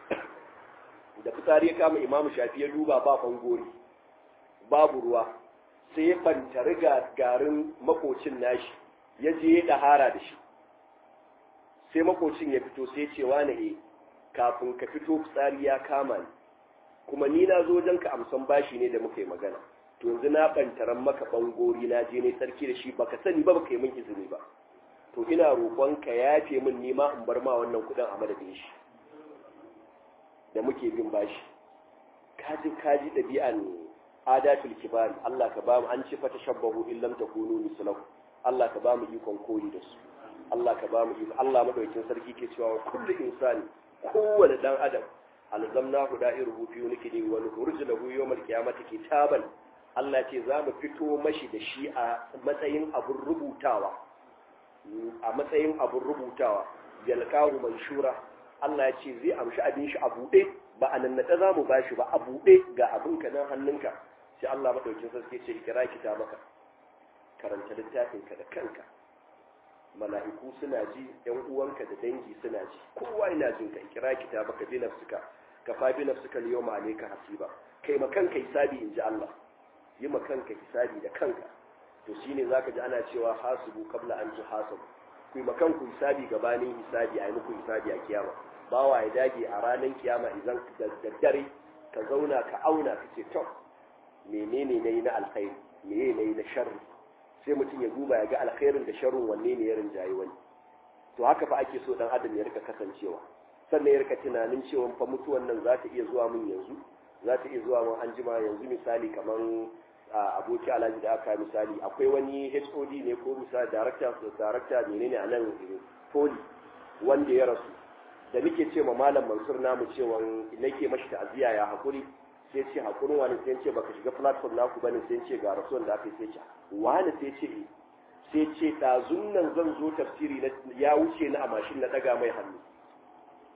da fitsari ya kama Imam Shafi ya duba ba fangori babu ruwa sai ya fantari garin makocin nashi ya je ya dahara da shi sai makocin ya fito sai ce wane e kafin ka fito fitsari ya kama ni kuma ni na zo wajen ka amsan bashi ne da muka yi magana to yanzu na bantaran maka bangori na je ne sarki da shi baka sani ba baka yi min izini ba to ina roƙon ka yafe min ni ma in bar ma wannan kuɗin a madadin shi da muke bin bashi kaji kaji ɗabi'an adatul kibari Allah ka ba mu an ci fa tashabbahu in lam takunu mislahu Allah ka ba mu ikon koyi da su Allah ka ba mu ikon Allah madaukakin sarki ke cewa kullu insani kowane dan adam alzamna hu da'iruhu fi nikidi wa nurju lahu yawmal qiyamati kitaban Allah ce za mu fito mashi da shi a matsayin abun rubutawa a matsayin abun rubutawa yalqahu manshura Allah ya ce zai amshi abin shi a buɗe ba a nannaɗe za mu bashi ba a buɗe ga abinka nan hannunka sai Allah maɗaukin sarki ce ikira kita maka karanta littafinka da kanka mala'iku suna ji ‘yan uwanka da dangi suna ji kowa yana jin ka ikira kita maka bi nafsuka ka fa bi nafsuka liyo ma ka hasiba kai ma kanka hisabi in ji Allah yi ma kanka hisabi da kanka to shine zaka ji ana cewa hasibu qabla an tuhasabu ku yi ma kanku hisabi gabanin hisabi a yi muku hisabi a kiyama bawa ya dage a ranar kiyama idan da daddare ka zauna ka auna ka ce to menene na yi na alkhairi meye na yi na sharri sai mutum ya duba ya ga alkhairin da sharrin wanne ne ya rinjaye wani to haka fa ake so dan adam ya rika kasancewa sannan ya rika tunanin cewa fa mutuwan nan za ta iya zuwa min yanzu za ta iya zuwa min an jima yanzu misali kaman aboki alhaji da aka misali akwai wani hod ne ko misali director director menene a nan poli wanda ya rasu da muke ce ma malam mansur namu cewa nake mashi ta'aziyya ya hakuri sai ce hakurin wani sai ce baka shiga platform naku bane sai ce ga rasuwan da aka yi sai ce wani sai ce sai ce ɗazun nan zan zo tafsiri na ya wuce na a mashin na ɗaga mai hannu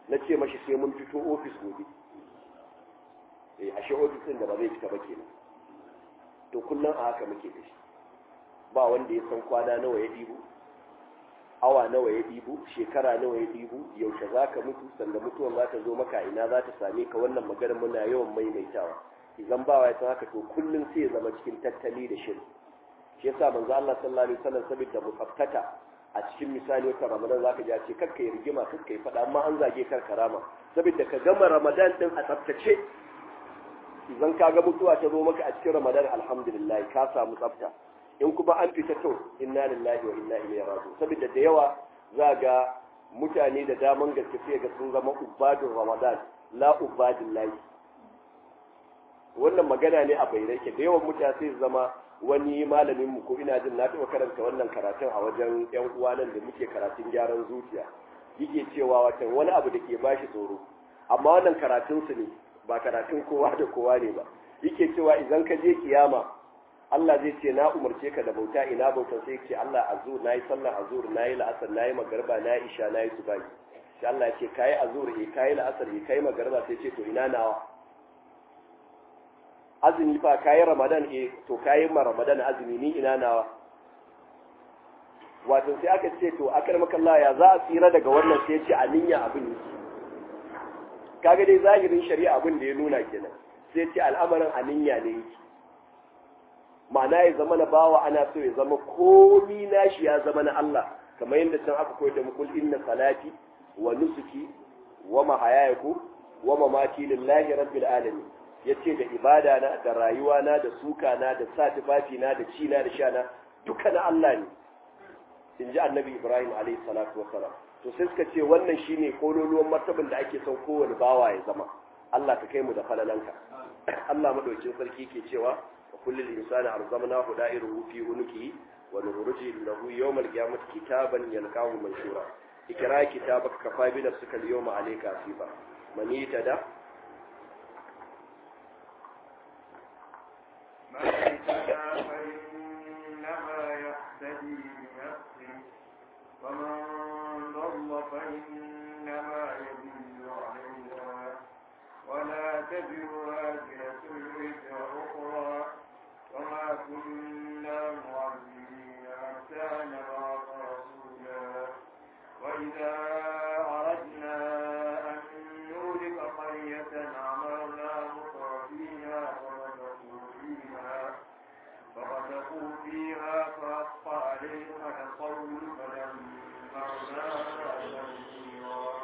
na ce mashi sai mun fito ofis gobe eh ashe ofis din da ba zai fita ba kenan to kullum a haka muke da shi ba wanda ya san kwana nawa ya ɗibo awa nawa ya ɗibo shekara nawa ya ɗibo yaushe za ka mutu sanda mutuwan za ta zo maka ina za ta same ka wannan maganar muna yawan maimaitawa idan ba ya san haka to kullum sai ya zama cikin tattali da shiri shi yasa manzo Allah sallallahu alaihi wasallam saboda mufakkata a cikin misali wata ramadan zaka ji a ce kakka yi rigima kakka yi fada amma an zage kar karama saboda ka gama ramadan din a tsaftace idan ka ga mutuwa ta zo maka a cikin ramadan alhamdulillah ka samu tsafta in kuma an fita to inna lillahi wa inna ilaihi raji'un saboda da yawa za ga mutane da daman gaske sai ga sun zama ubadun ramadan la ubadin lahi wannan magana ne a bayyane ke da yawan mutane sai zama wani malamin mu ko ina jin na taɓa karanta wannan karatun a wajen yan uwa nan da muke karatun gyaran zuciya yake cewa watan wani abu da ke bashi tsoro amma wannan karatun su ne ba karatun kowa da kowa ne ba yake cewa idan ka je kiyama Allah zai ce na umarce ka da bauta ina bautan sai ce Allah azur nayi sallar azur nayi la'asar nayi magarba nayi isha nayi subahi sai Allah ya ce kai azur eh kai la'asar eh kai magarba sai ce to ina nawa azumi fa kayi ramadan eh to kayi ma ramadan azumi ni ina nawa wato sai aka ce to akar makalla ya za a tsira daga wannan sai ce a niyya abin yake kaga dai zahirin shari'a abin da ya nuna kenan sai ce al'amarin a niyya ne yake ma'ana ya zama na bawa ana so ya zama komi nashi ya zama na Allah kamar yadda can aka koyar da mu kul inna salati wa nusuki wa mahayaku wa mamati lillahi rabbil alamin ya ce da ibada na da rayuwa na da suka na da sa tufafi na da ci na da sha na duka na Allah ne in ji annabi Ibrahim alaihi salatu wa salam to sai suka ce wannan shine kololuwan martaban da ake son kowane bawa ya zama Allah ka kai mu da falalanka Allah madaukin sarki ke cewa wa kullul insani arzamnahu da'iruhu fi unuki wa nukhruju lahu yawmal qiyamati kitaban yalqahu manshura ikra kitabaka kafa bi nafsika al-yawma alayka hasiba man yatada من اهتدى فإنما يهتدي لنفسه ومن ضل فإنما يضل عليها ولا تزر وازرة وزر أخرى وما كنا معذبين حتى نبعث رسولا وإذا أردنا أن نهلك قرية أمرنا مطر فيها ففسقوا فيها ففسقوا فيها فحق عليها القول فدمرناها تدميرا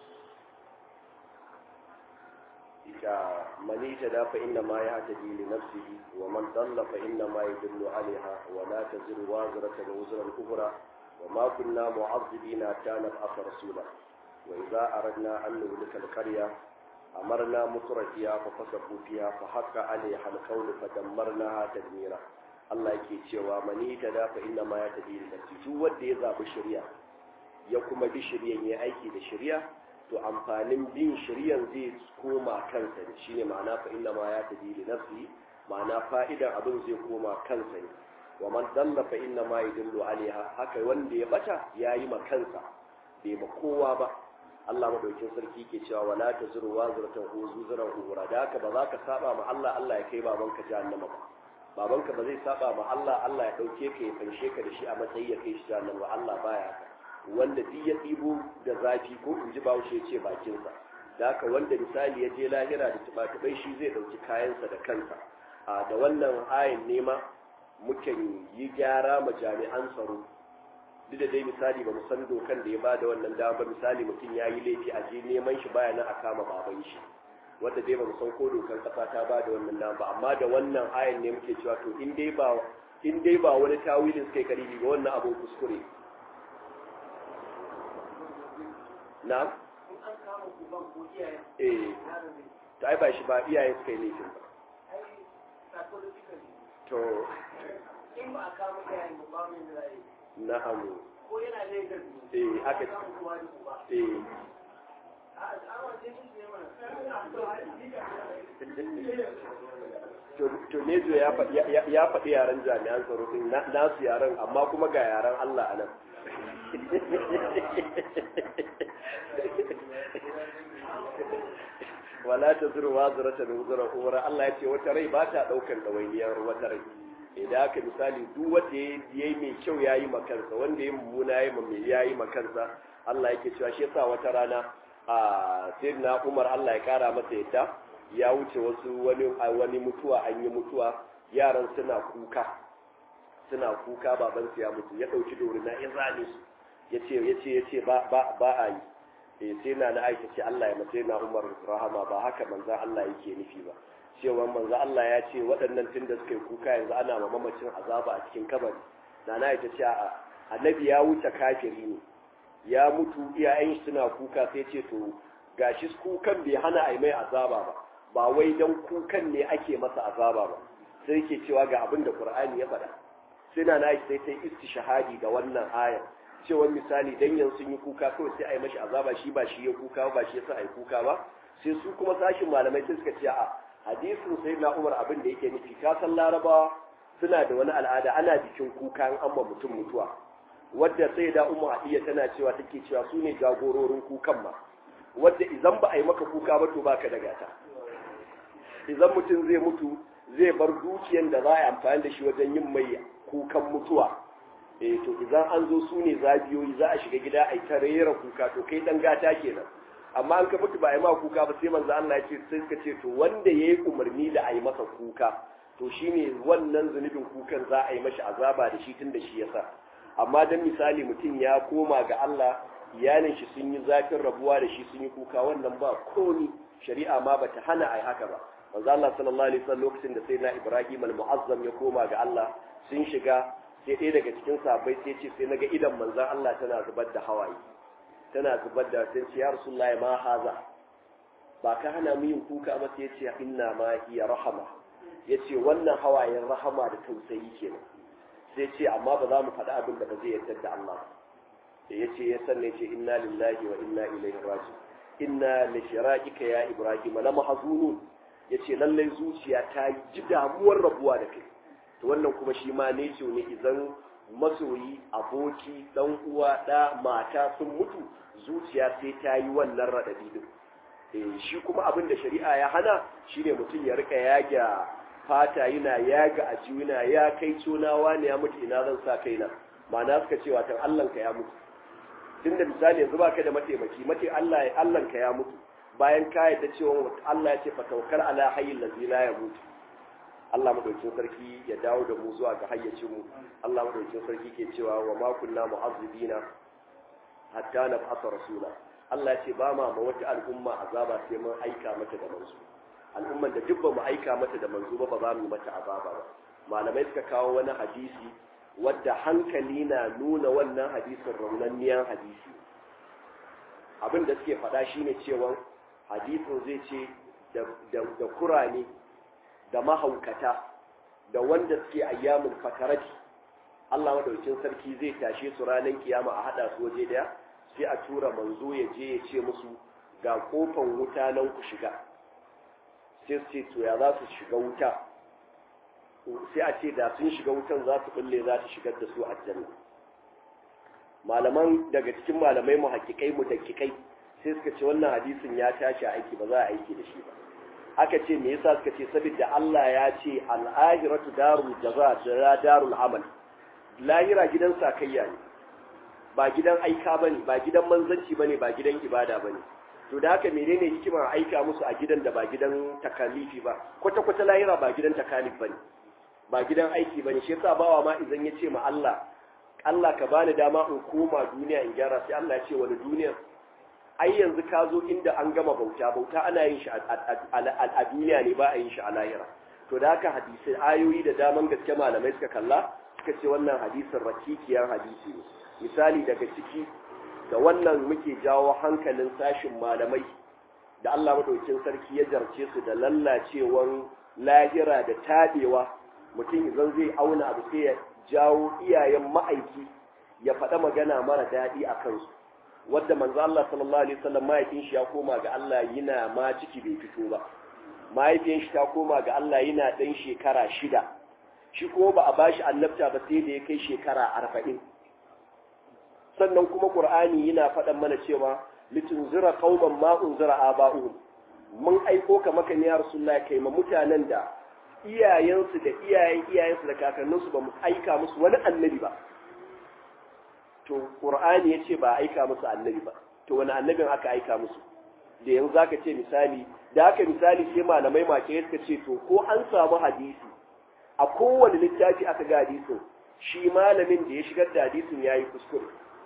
ita mani ta da fa inna ma ya hata li nafsihi wa man dalla fa inna ma yadullu alaiha wa la taziru wazratan wuzra ukhra wa ma kunna mu'azzibina ta nab'atha rasula wa idza aradna an nuhlika al-qarya amarna mutrafiya fa fasaku fiha fa haqqa alaiha al-qawlu fa dammarnaha tadmira Allah yake cewa mani ta da fa inna ma ya hata li nafsihi duk wanda ya zabi shari'a ya kuma bi shari'an ya aiki da shari'a to amfanin bin shiryan zai koma kansa ne shine ma'ana fa inna ma ya tabi li nafsi ma'ana fa'idan abin zai koma kansa ne wa man dalla fa inna ma yadullu alaiha haka wanda ya bata yayi ma kansa bai ma kowa ba Allah madaukin sarki ke cewa wala tazuru wazratan uzuzran uhura da haka ba za ka saba ma Allah Allah ya kai babanka jahannama ba babanka ba zai saba ma Allah Allah ya dauke ka ya fanshe ka da shi a matsayi ya kai shi jahannama ba Allah baya haka wanda duk ya ɗibo da zafi ko in ji bahaushe ya ce bakinsa da haka wanda misali ya je lahira da tuba-tubai shi zai ɗauki kayansa da kansa a da wannan ayin nema mukan yi gyara ma jami'an tsaro duk da dai misali ba mu san dokan da ya ba da wannan dama ba misali mutum ya yi laifi a je neman shi baya nan a kama baban shi wanda dai ba mu san ko dokan kasa ta ba da wannan dama ba amma da wannan ayin ne muke cewa to in dai ba in dai ba wani tawilin suka yi karibi ba wannan abun kuskure na eh to ai ba shi ba iyayen suka yi laifin ba to in ba a kama iyayen ba ba mai zai na'am ko yana Lagos ne eh aka samu kuma da uba eh a tsawon jini ne mana to to ne zo ya fa- ya- ya faɗi yaren jami'an tsaro din na- nasu yaren amma kuma ga yaren Allah a nan wala tazru wazratan wuzra ukhra Allah ya ce wata rai ba ta daukan dawainiyar wata rai idan aka misali duk wanda ya yi mai kyau ya yi makansa wanda ya mummuna ya yi ya yi makansa Allah yake cewa shi yasa wata rana a sayyidina Umar Allah ya kara masa yadda ya wuce wasu wani wani mutuwa an yi mutuwa yaran suna kuka suna kuka baban su ya mutu ya dauki dorina ya zane su yace yace yace ba ba ba a yi eh sai na na aisha ce Allah ya mace na Umar rahama ba haka manzo Allah yake nufi ba cewa manzo Allah ya ce waɗannan tun da suka yi kuka yanzu ana ma mamacin azaba a cikin kabari na na ita ce a annabi ya wuce kafiri ne ya mutu iyayen shi suna kuka sai ce to gashi kukan bai hana a mai azaba ba ba wai dan kukan ne ake masa azaba ba sai yake cewa ga abin da Qur'ani ya faɗa sai na na sai ta istishhadi da wannan ayar cewa misali dan yanzu sun yi kuka kawai sai a yi mashi azaba shi ba shi ya kuka ba shi yasa a yi kuka ba sai su kuma sashin malamai sai suka ce a hadisin sai na umar abin da yake nufi ka san larabawa suna da wani al'ada ana bikin kuka an amma mutum mutuwa wadda sai da umar hadiya tana cewa take cewa su ne jagororin kukan ma wadda idan ba a yi maka kuka ba to baka da gata idan mutum zai mutu zai bar dukiyan da za a yi amfani da shi wajen yin mai kukan mutuwa eh to idan an zo su ne zabiyoyi za a shiga gida a yi ta rera kuka to kai dan gata kenan amma an ka mutu ba a yi ma kuka ba sai manzo Allah ya ce sai ka ce to wanda yayi umarni da a yi masa kuka to shine wannan zunubin kukan za a yi mashi azaba da shi tun da shi yasa amma dan misali mutum ya koma ga Allah iyalin shi sun yi zafin rabuwa da shi sun yi kuka wannan ba komi shari'a ma bata hana a yi haka ba manzo Allah sallallahu alaihi wasallam lokacin da sayyidina Ibrahim al-Mu'azzam ya koma ga Allah sun shiga sai ɗaya daga cikin sahabbai sai ce sai naga idan manzon Allah tana zubar da hawaye tana zubar da sai ce ya rasulullahi ma haza ba ka hana mu yin kuka ba sai ce inna ma hiya rahama yace wannan hawayen rahama da tausayi kenan sai ce amma ba za mu faɗi abin da ba zai yarda da Allah da yace ya sanne ce inna lillahi wa inna ilaihi raji inna li shiraqika ya ibrahim la mahzunun yace lallai zuciya ta ji damuwar rabuwa da kai to wannan kuma shi ma ne ce ne idan masoyi aboki dan uwa da mata sun mutu zuciya sai ta yi wannan radadi din eh shi kuma abin da shari'a ya hana shine mutum ya rika yaga fata yana yaga a yana ya kai conawa ne ya mutu ina zan sa kaina ma'ana suka ce watan Allah ka ya mutu tunda misali yanzu baka da mataimaki mate Allah ya Allah ka ya mutu bayan ka yadda cewa Allah ya ce fa tawakkal ala hayyil ladzi la yamutu Allah madaukin sarki ya dawo da mu zuwa ga hayyacin mu Allah madaukin sarki ke cewa wa ma kunna mu'azzibina hatta nab'atha rasula Allah ya ce ba ma ma wata al'umma azaba sai mun aika mata da manzo al'umman da duk ba mu aika mata da manzo ba ba za mu mata azaba ba malamai suka kawo wani hadisi wadda hankali na nuna wannan hadisin raunanniyan hadisi abin da suke faɗa shine cewa hadisin zai ce da kurane da mahaukata da wanda suke ayyamin fatarati Allah madaukin sarki zai tashe su ranar kiyama a hada su waje daya sai a tura manzo ya je ya ce musu ga kofan wuta nan ku shiga sai su ce to ya za su shiga wuta sai a ce da sun shiga wutan za su kulle za su shigar da su aljanna malaman daga cikin malamai mu hakikai mu dakikai sai suka ce wannan hadisin ya tashi aiki ba za a aiki da shi ba aka ce me yasa suka ce saboda Allah ya ce al-akhiratu darul jaza da darul amal lahira gidan sakayya ne ba gidan aika bane ba gidan manzanci bane ba gidan ibada bane to da haka menene hikimar aika musu a gidan da ba gidan takalifi ba kwata kwata lahira ba gidan takalif bane ba gidan aiki bane shi yasa bawa ma idan ya ce ma Allah Allah ka bani dama in koma duniya in gyara sai Allah ya ce wani duniya ai yanzu ka zo inda an gama bauta bauta ana yin shi a duniya ne ba a yin shi a lahira to da haka hadisi ayoyi da daman gaske malamai suka kalla suka ce wannan hadisin rakikiyar hadisi ne misali daga ciki da wannan muke jawo hankalin sashin malamai da Allah madaukin sarki ya jarce su da lallacewan lahira da tabewa mutum idan zai auna abu sai ya jawo iyayen ma'aiki ya faɗa magana mara daɗi a kansu wadda manzo Allah sallallahu alaihi wasallam mahaifin shi ya koma ga Allah yana ma ciki bai fito ba mahaifin shi ta koma ga Allah yana dan shekara shida shi kuma ba a bashi annabta ba sai da ya kai shekara arba'in sannan kuma qur'ani yana faɗan mana cewa litunzira qauman ma unzira aba'uhum mun aiko ka maka ne ya rasulullahi kai ma mutanen da iyayensu da iyayen iyayensu da kakanninsu ba mu aika musu wani annabi ba to qur'ani yace ba aika musu annabi ba to wani annabin aka aika musu da yanzu zaka ce misali da haka misali sai malamai make suka ce to ko an samu hadisi a kowane littafi aka ga hadisin shi malamin da ya shigar da hadisin yayi kuskure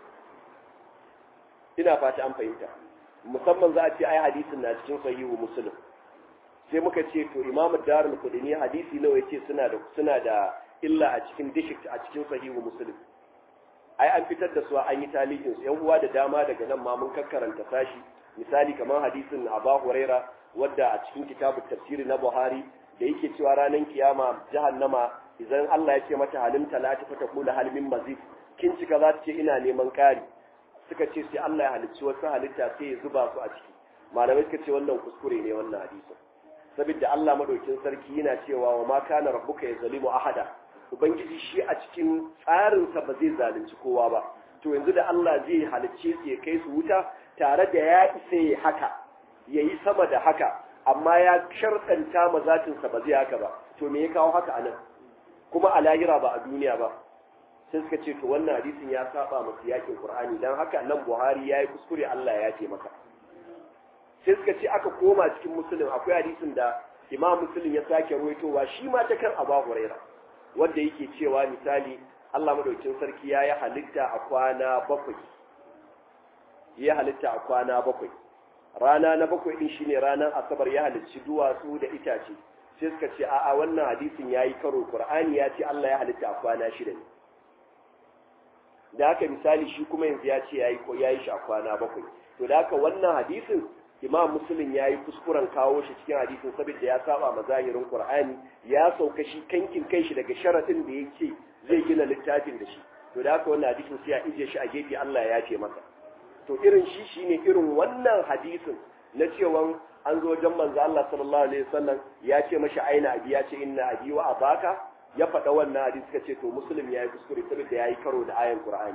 ina fata an fahimta musamman za a ce ai hadisin na cikin sahihu muslim sai muka ce to imamu darul kudini hadisi nawa yace suna da suna da illa a cikin district a cikin sahihu muslim ai an fitar da su an yi talihin su yan uwa da dama daga nan ma mun kakkaranta sashi misali kamar hadisin Abu Huraira wadda a cikin kitabut tafsiri na Buhari da yake cewa ranar kiyama jahannama idan Allah ya ce mata halin talati fa taqulu hal min mazid kin cika za ta ce ina neman kari suka ce sai Allah ya halicci wasu halitta sai ya zuba su a ciki malamai suka ce wannan kuskure ne wannan hadisin saboda Allah madaukin sarki yana cewa wa ma kana rabbuka yazlimu ahada ubangiji shi a cikin tsarinsa ba zai zalunci kowa ba to yanzu da Allah zai halicce su ya kai su wuta tare da ya isa ya haka yayi sama da haka amma ya sharɗanta ma zatinsa ba zai haka ba to me ya kawo haka anan kuma a lahira ba a duniya ba sai suka ce to wannan hadisin ya saba masu yakin qur'ani dan haka nan buhari yayi kuskure Allah ya ce maka sai suka ce aka koma cikin musulun akwai hadisin da imam musulun ya sake ruwaitowa shi ma ta kan abu huraira wanda yake cewa misali Allah madaukin sarki ya yi halitta a kwana bakwai ya halitta a kwana bakwai rana na bakwai din shine ranar asabar ya halicci duwatsu da itace sai suka ce a'a wannan hadisin yayi karo qur'ani ya ce Allah ya halitta a kwana shida ne da haka misali shi kuma yanzu ya ce yayi ko yayi shi a kwana bakwai to da haka wannan hadisin imam muslim ya yi kuskuren kawo shi cikin hadisin saboda ya saba ma zahirin qur'ani ya sauka shi kankin kai shi daga sharadin da yake zai gina littafin da shi to da haka wannan hadisin sai ya ije shi a gefe Allah ya ce masa to irin shi shine irin wannan hadisin na cewa an zo wajen manzo Allah sallallahu alaihi wasallam ya ce mashi aina abi ya ce inna abi wa abaka ya faɗa wannan hadisi suka ce to muslim ya yi kuskure saboda ya yi karo da ayan qur'ani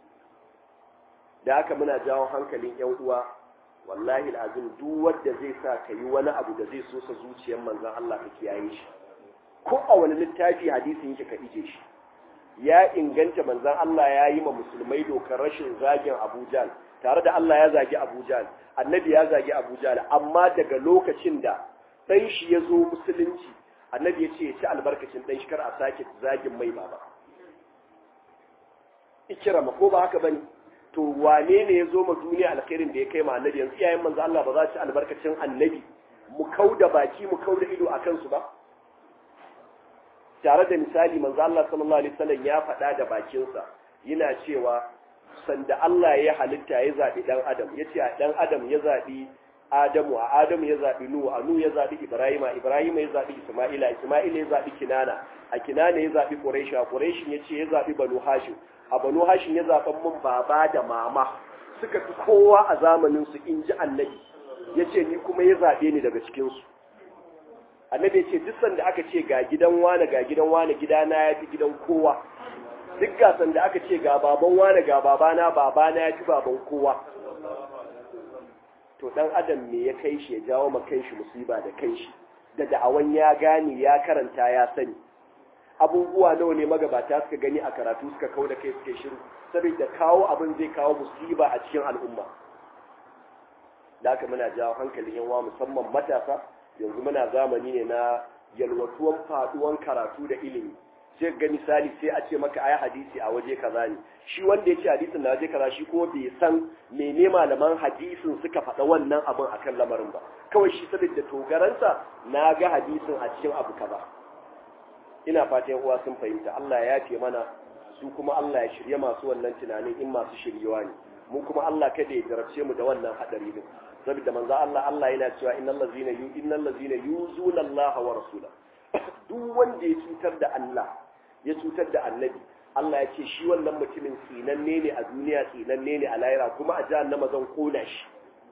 da haka muna jawo hankalin yan uwa wallahi al'azim duk wanda zai sa ka yi wani abu da zai so sa zuciyar manzon Allah ka kiyaye shi ko a wani littafi hadisin yake ka ije shi ya inganta manzon Allah ya yi ma musulmai dokar rashin zagin Abu Jahl tare da Allah ya zagi Abu Jahl annabi ya zagi Abu Jahl amma daga lokacin da dan shi ya zo musulunci annabi ya ce ya ci albarkacin dan shi kar a sake zagin mai baba ikirama ko ba haka bane to wane ne ya zo ma duniya alkhairin da ya kai ma annabi yanzu iyayen manzo Allah ba za su ci albarkacin annabi mu kauda baki mu kauda ido a kansu ba tare da misali manzo Allah sallallahu alaihi wasallam ya faɗa da bakinsa yana cewa sanda Allah ya halitta ya zabi dan adam yace a dan adam ya zabi Adamu a Adamu ya zabi Nuhu a Nuhu ya zabi Ibrahima Ibrahima ya zabi Isma'ila Isma'ila ya zabi Kinana a Kinana ya zabi Quraish a Quraish yace ya zabi Banu Hashim a Banu Hashim ya zaban mun baba da mama suka fi kowa a zamanin su inji Annabi yace ni kuma ya zabe ni daga cikin su Annabi yace duk sanda aka ce ga gidan wane ga gidan wane gidana ya fi gidan kowa duk gasan da aka ce ga baban wane ga babana babana ya fi baban kowa to dan adam me ya kai shi ya jawo ma kanshi musiba da kanshi da da'awan ya gane ya karanta ya sani abubuwa nawa ne magabata suka gani a karatu suka kawo da kai suke shiru saboda kawo abin zai kawo musiba a cikin al'umma da haka muna jawo hankalin yanwa musamman matasa yanzu muna zamani ne na yalwatuwan faduwan karatu da ilimi sai ga misali sai a ce maka ayi hadisi a waje kaza ne shi wanda ya ce hadisin na waje kaza shi ko bai san mene malaman hadisin suka faɗa wannan abin akan lamarin ba kawai shi saboda togaransa na ga hadisin a cikin abu kaza ina fatan uwa sun fahimta Allah ya ce mana su kuma Allah ya shirye masu wannan tunanin in masu shiryewa ne mu kuma Allah kada ya jarabce mu da wannan hadari din saboda manzo Allah Allah yana cewa innal ladzina yu innal ladzina yuzuna Allah wa rasulahu duk wanda ya cutar da Allah ya cutar da annabi Allah ya ce shi wannan mutumin tsinanne ne a duniya tsinanne ne a lahira kuma a jahannama zan kona shi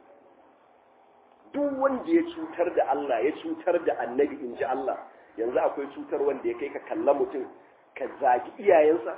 duk wanda ya cutar da Allah ya cutar da annabi in ji Allah yanzu akwai cutar wanda ya kai ka kalla mutum ka zagi iyayensa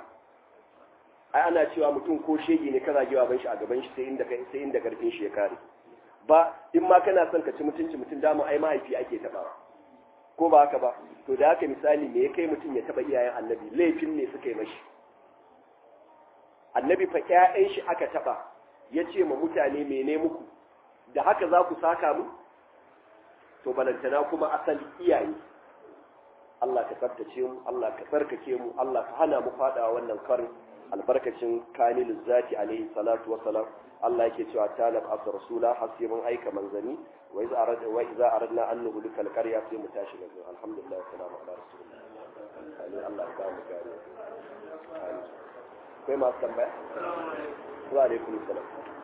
ai ana cewa mutum ko shege ne ka zagi baban shi a gaban shi sai inda sai inda karfin shi ya kare ba in ma kana son ka ci mutunci mutum dama ai mahaifi ake tabawa ko ba haka ba to da haka misali me ya kai mutum ya taba iyayen annabi laifin ne suka yi mashi annabi fa ƴaƴan shi aka taba ya ce ma mutane mene muku da haka za ku saka mu to balantana kuma asali iyaye Allah ka tsaftace mu Allah ka tsarkake mu Allah ka hana mu fada wannan karin albarkacin kanilu zati alaihi salatu wa salam Allah yake cewa talab as rasula hasibun aika manzani wa iza arad wa iza aradna an nuhlika alqarya sai mu tashi daga alhamdulillah salamu ala rasulillah amin Allah ya kawo mu gare amin akwai masu tambaya wa alaikum salam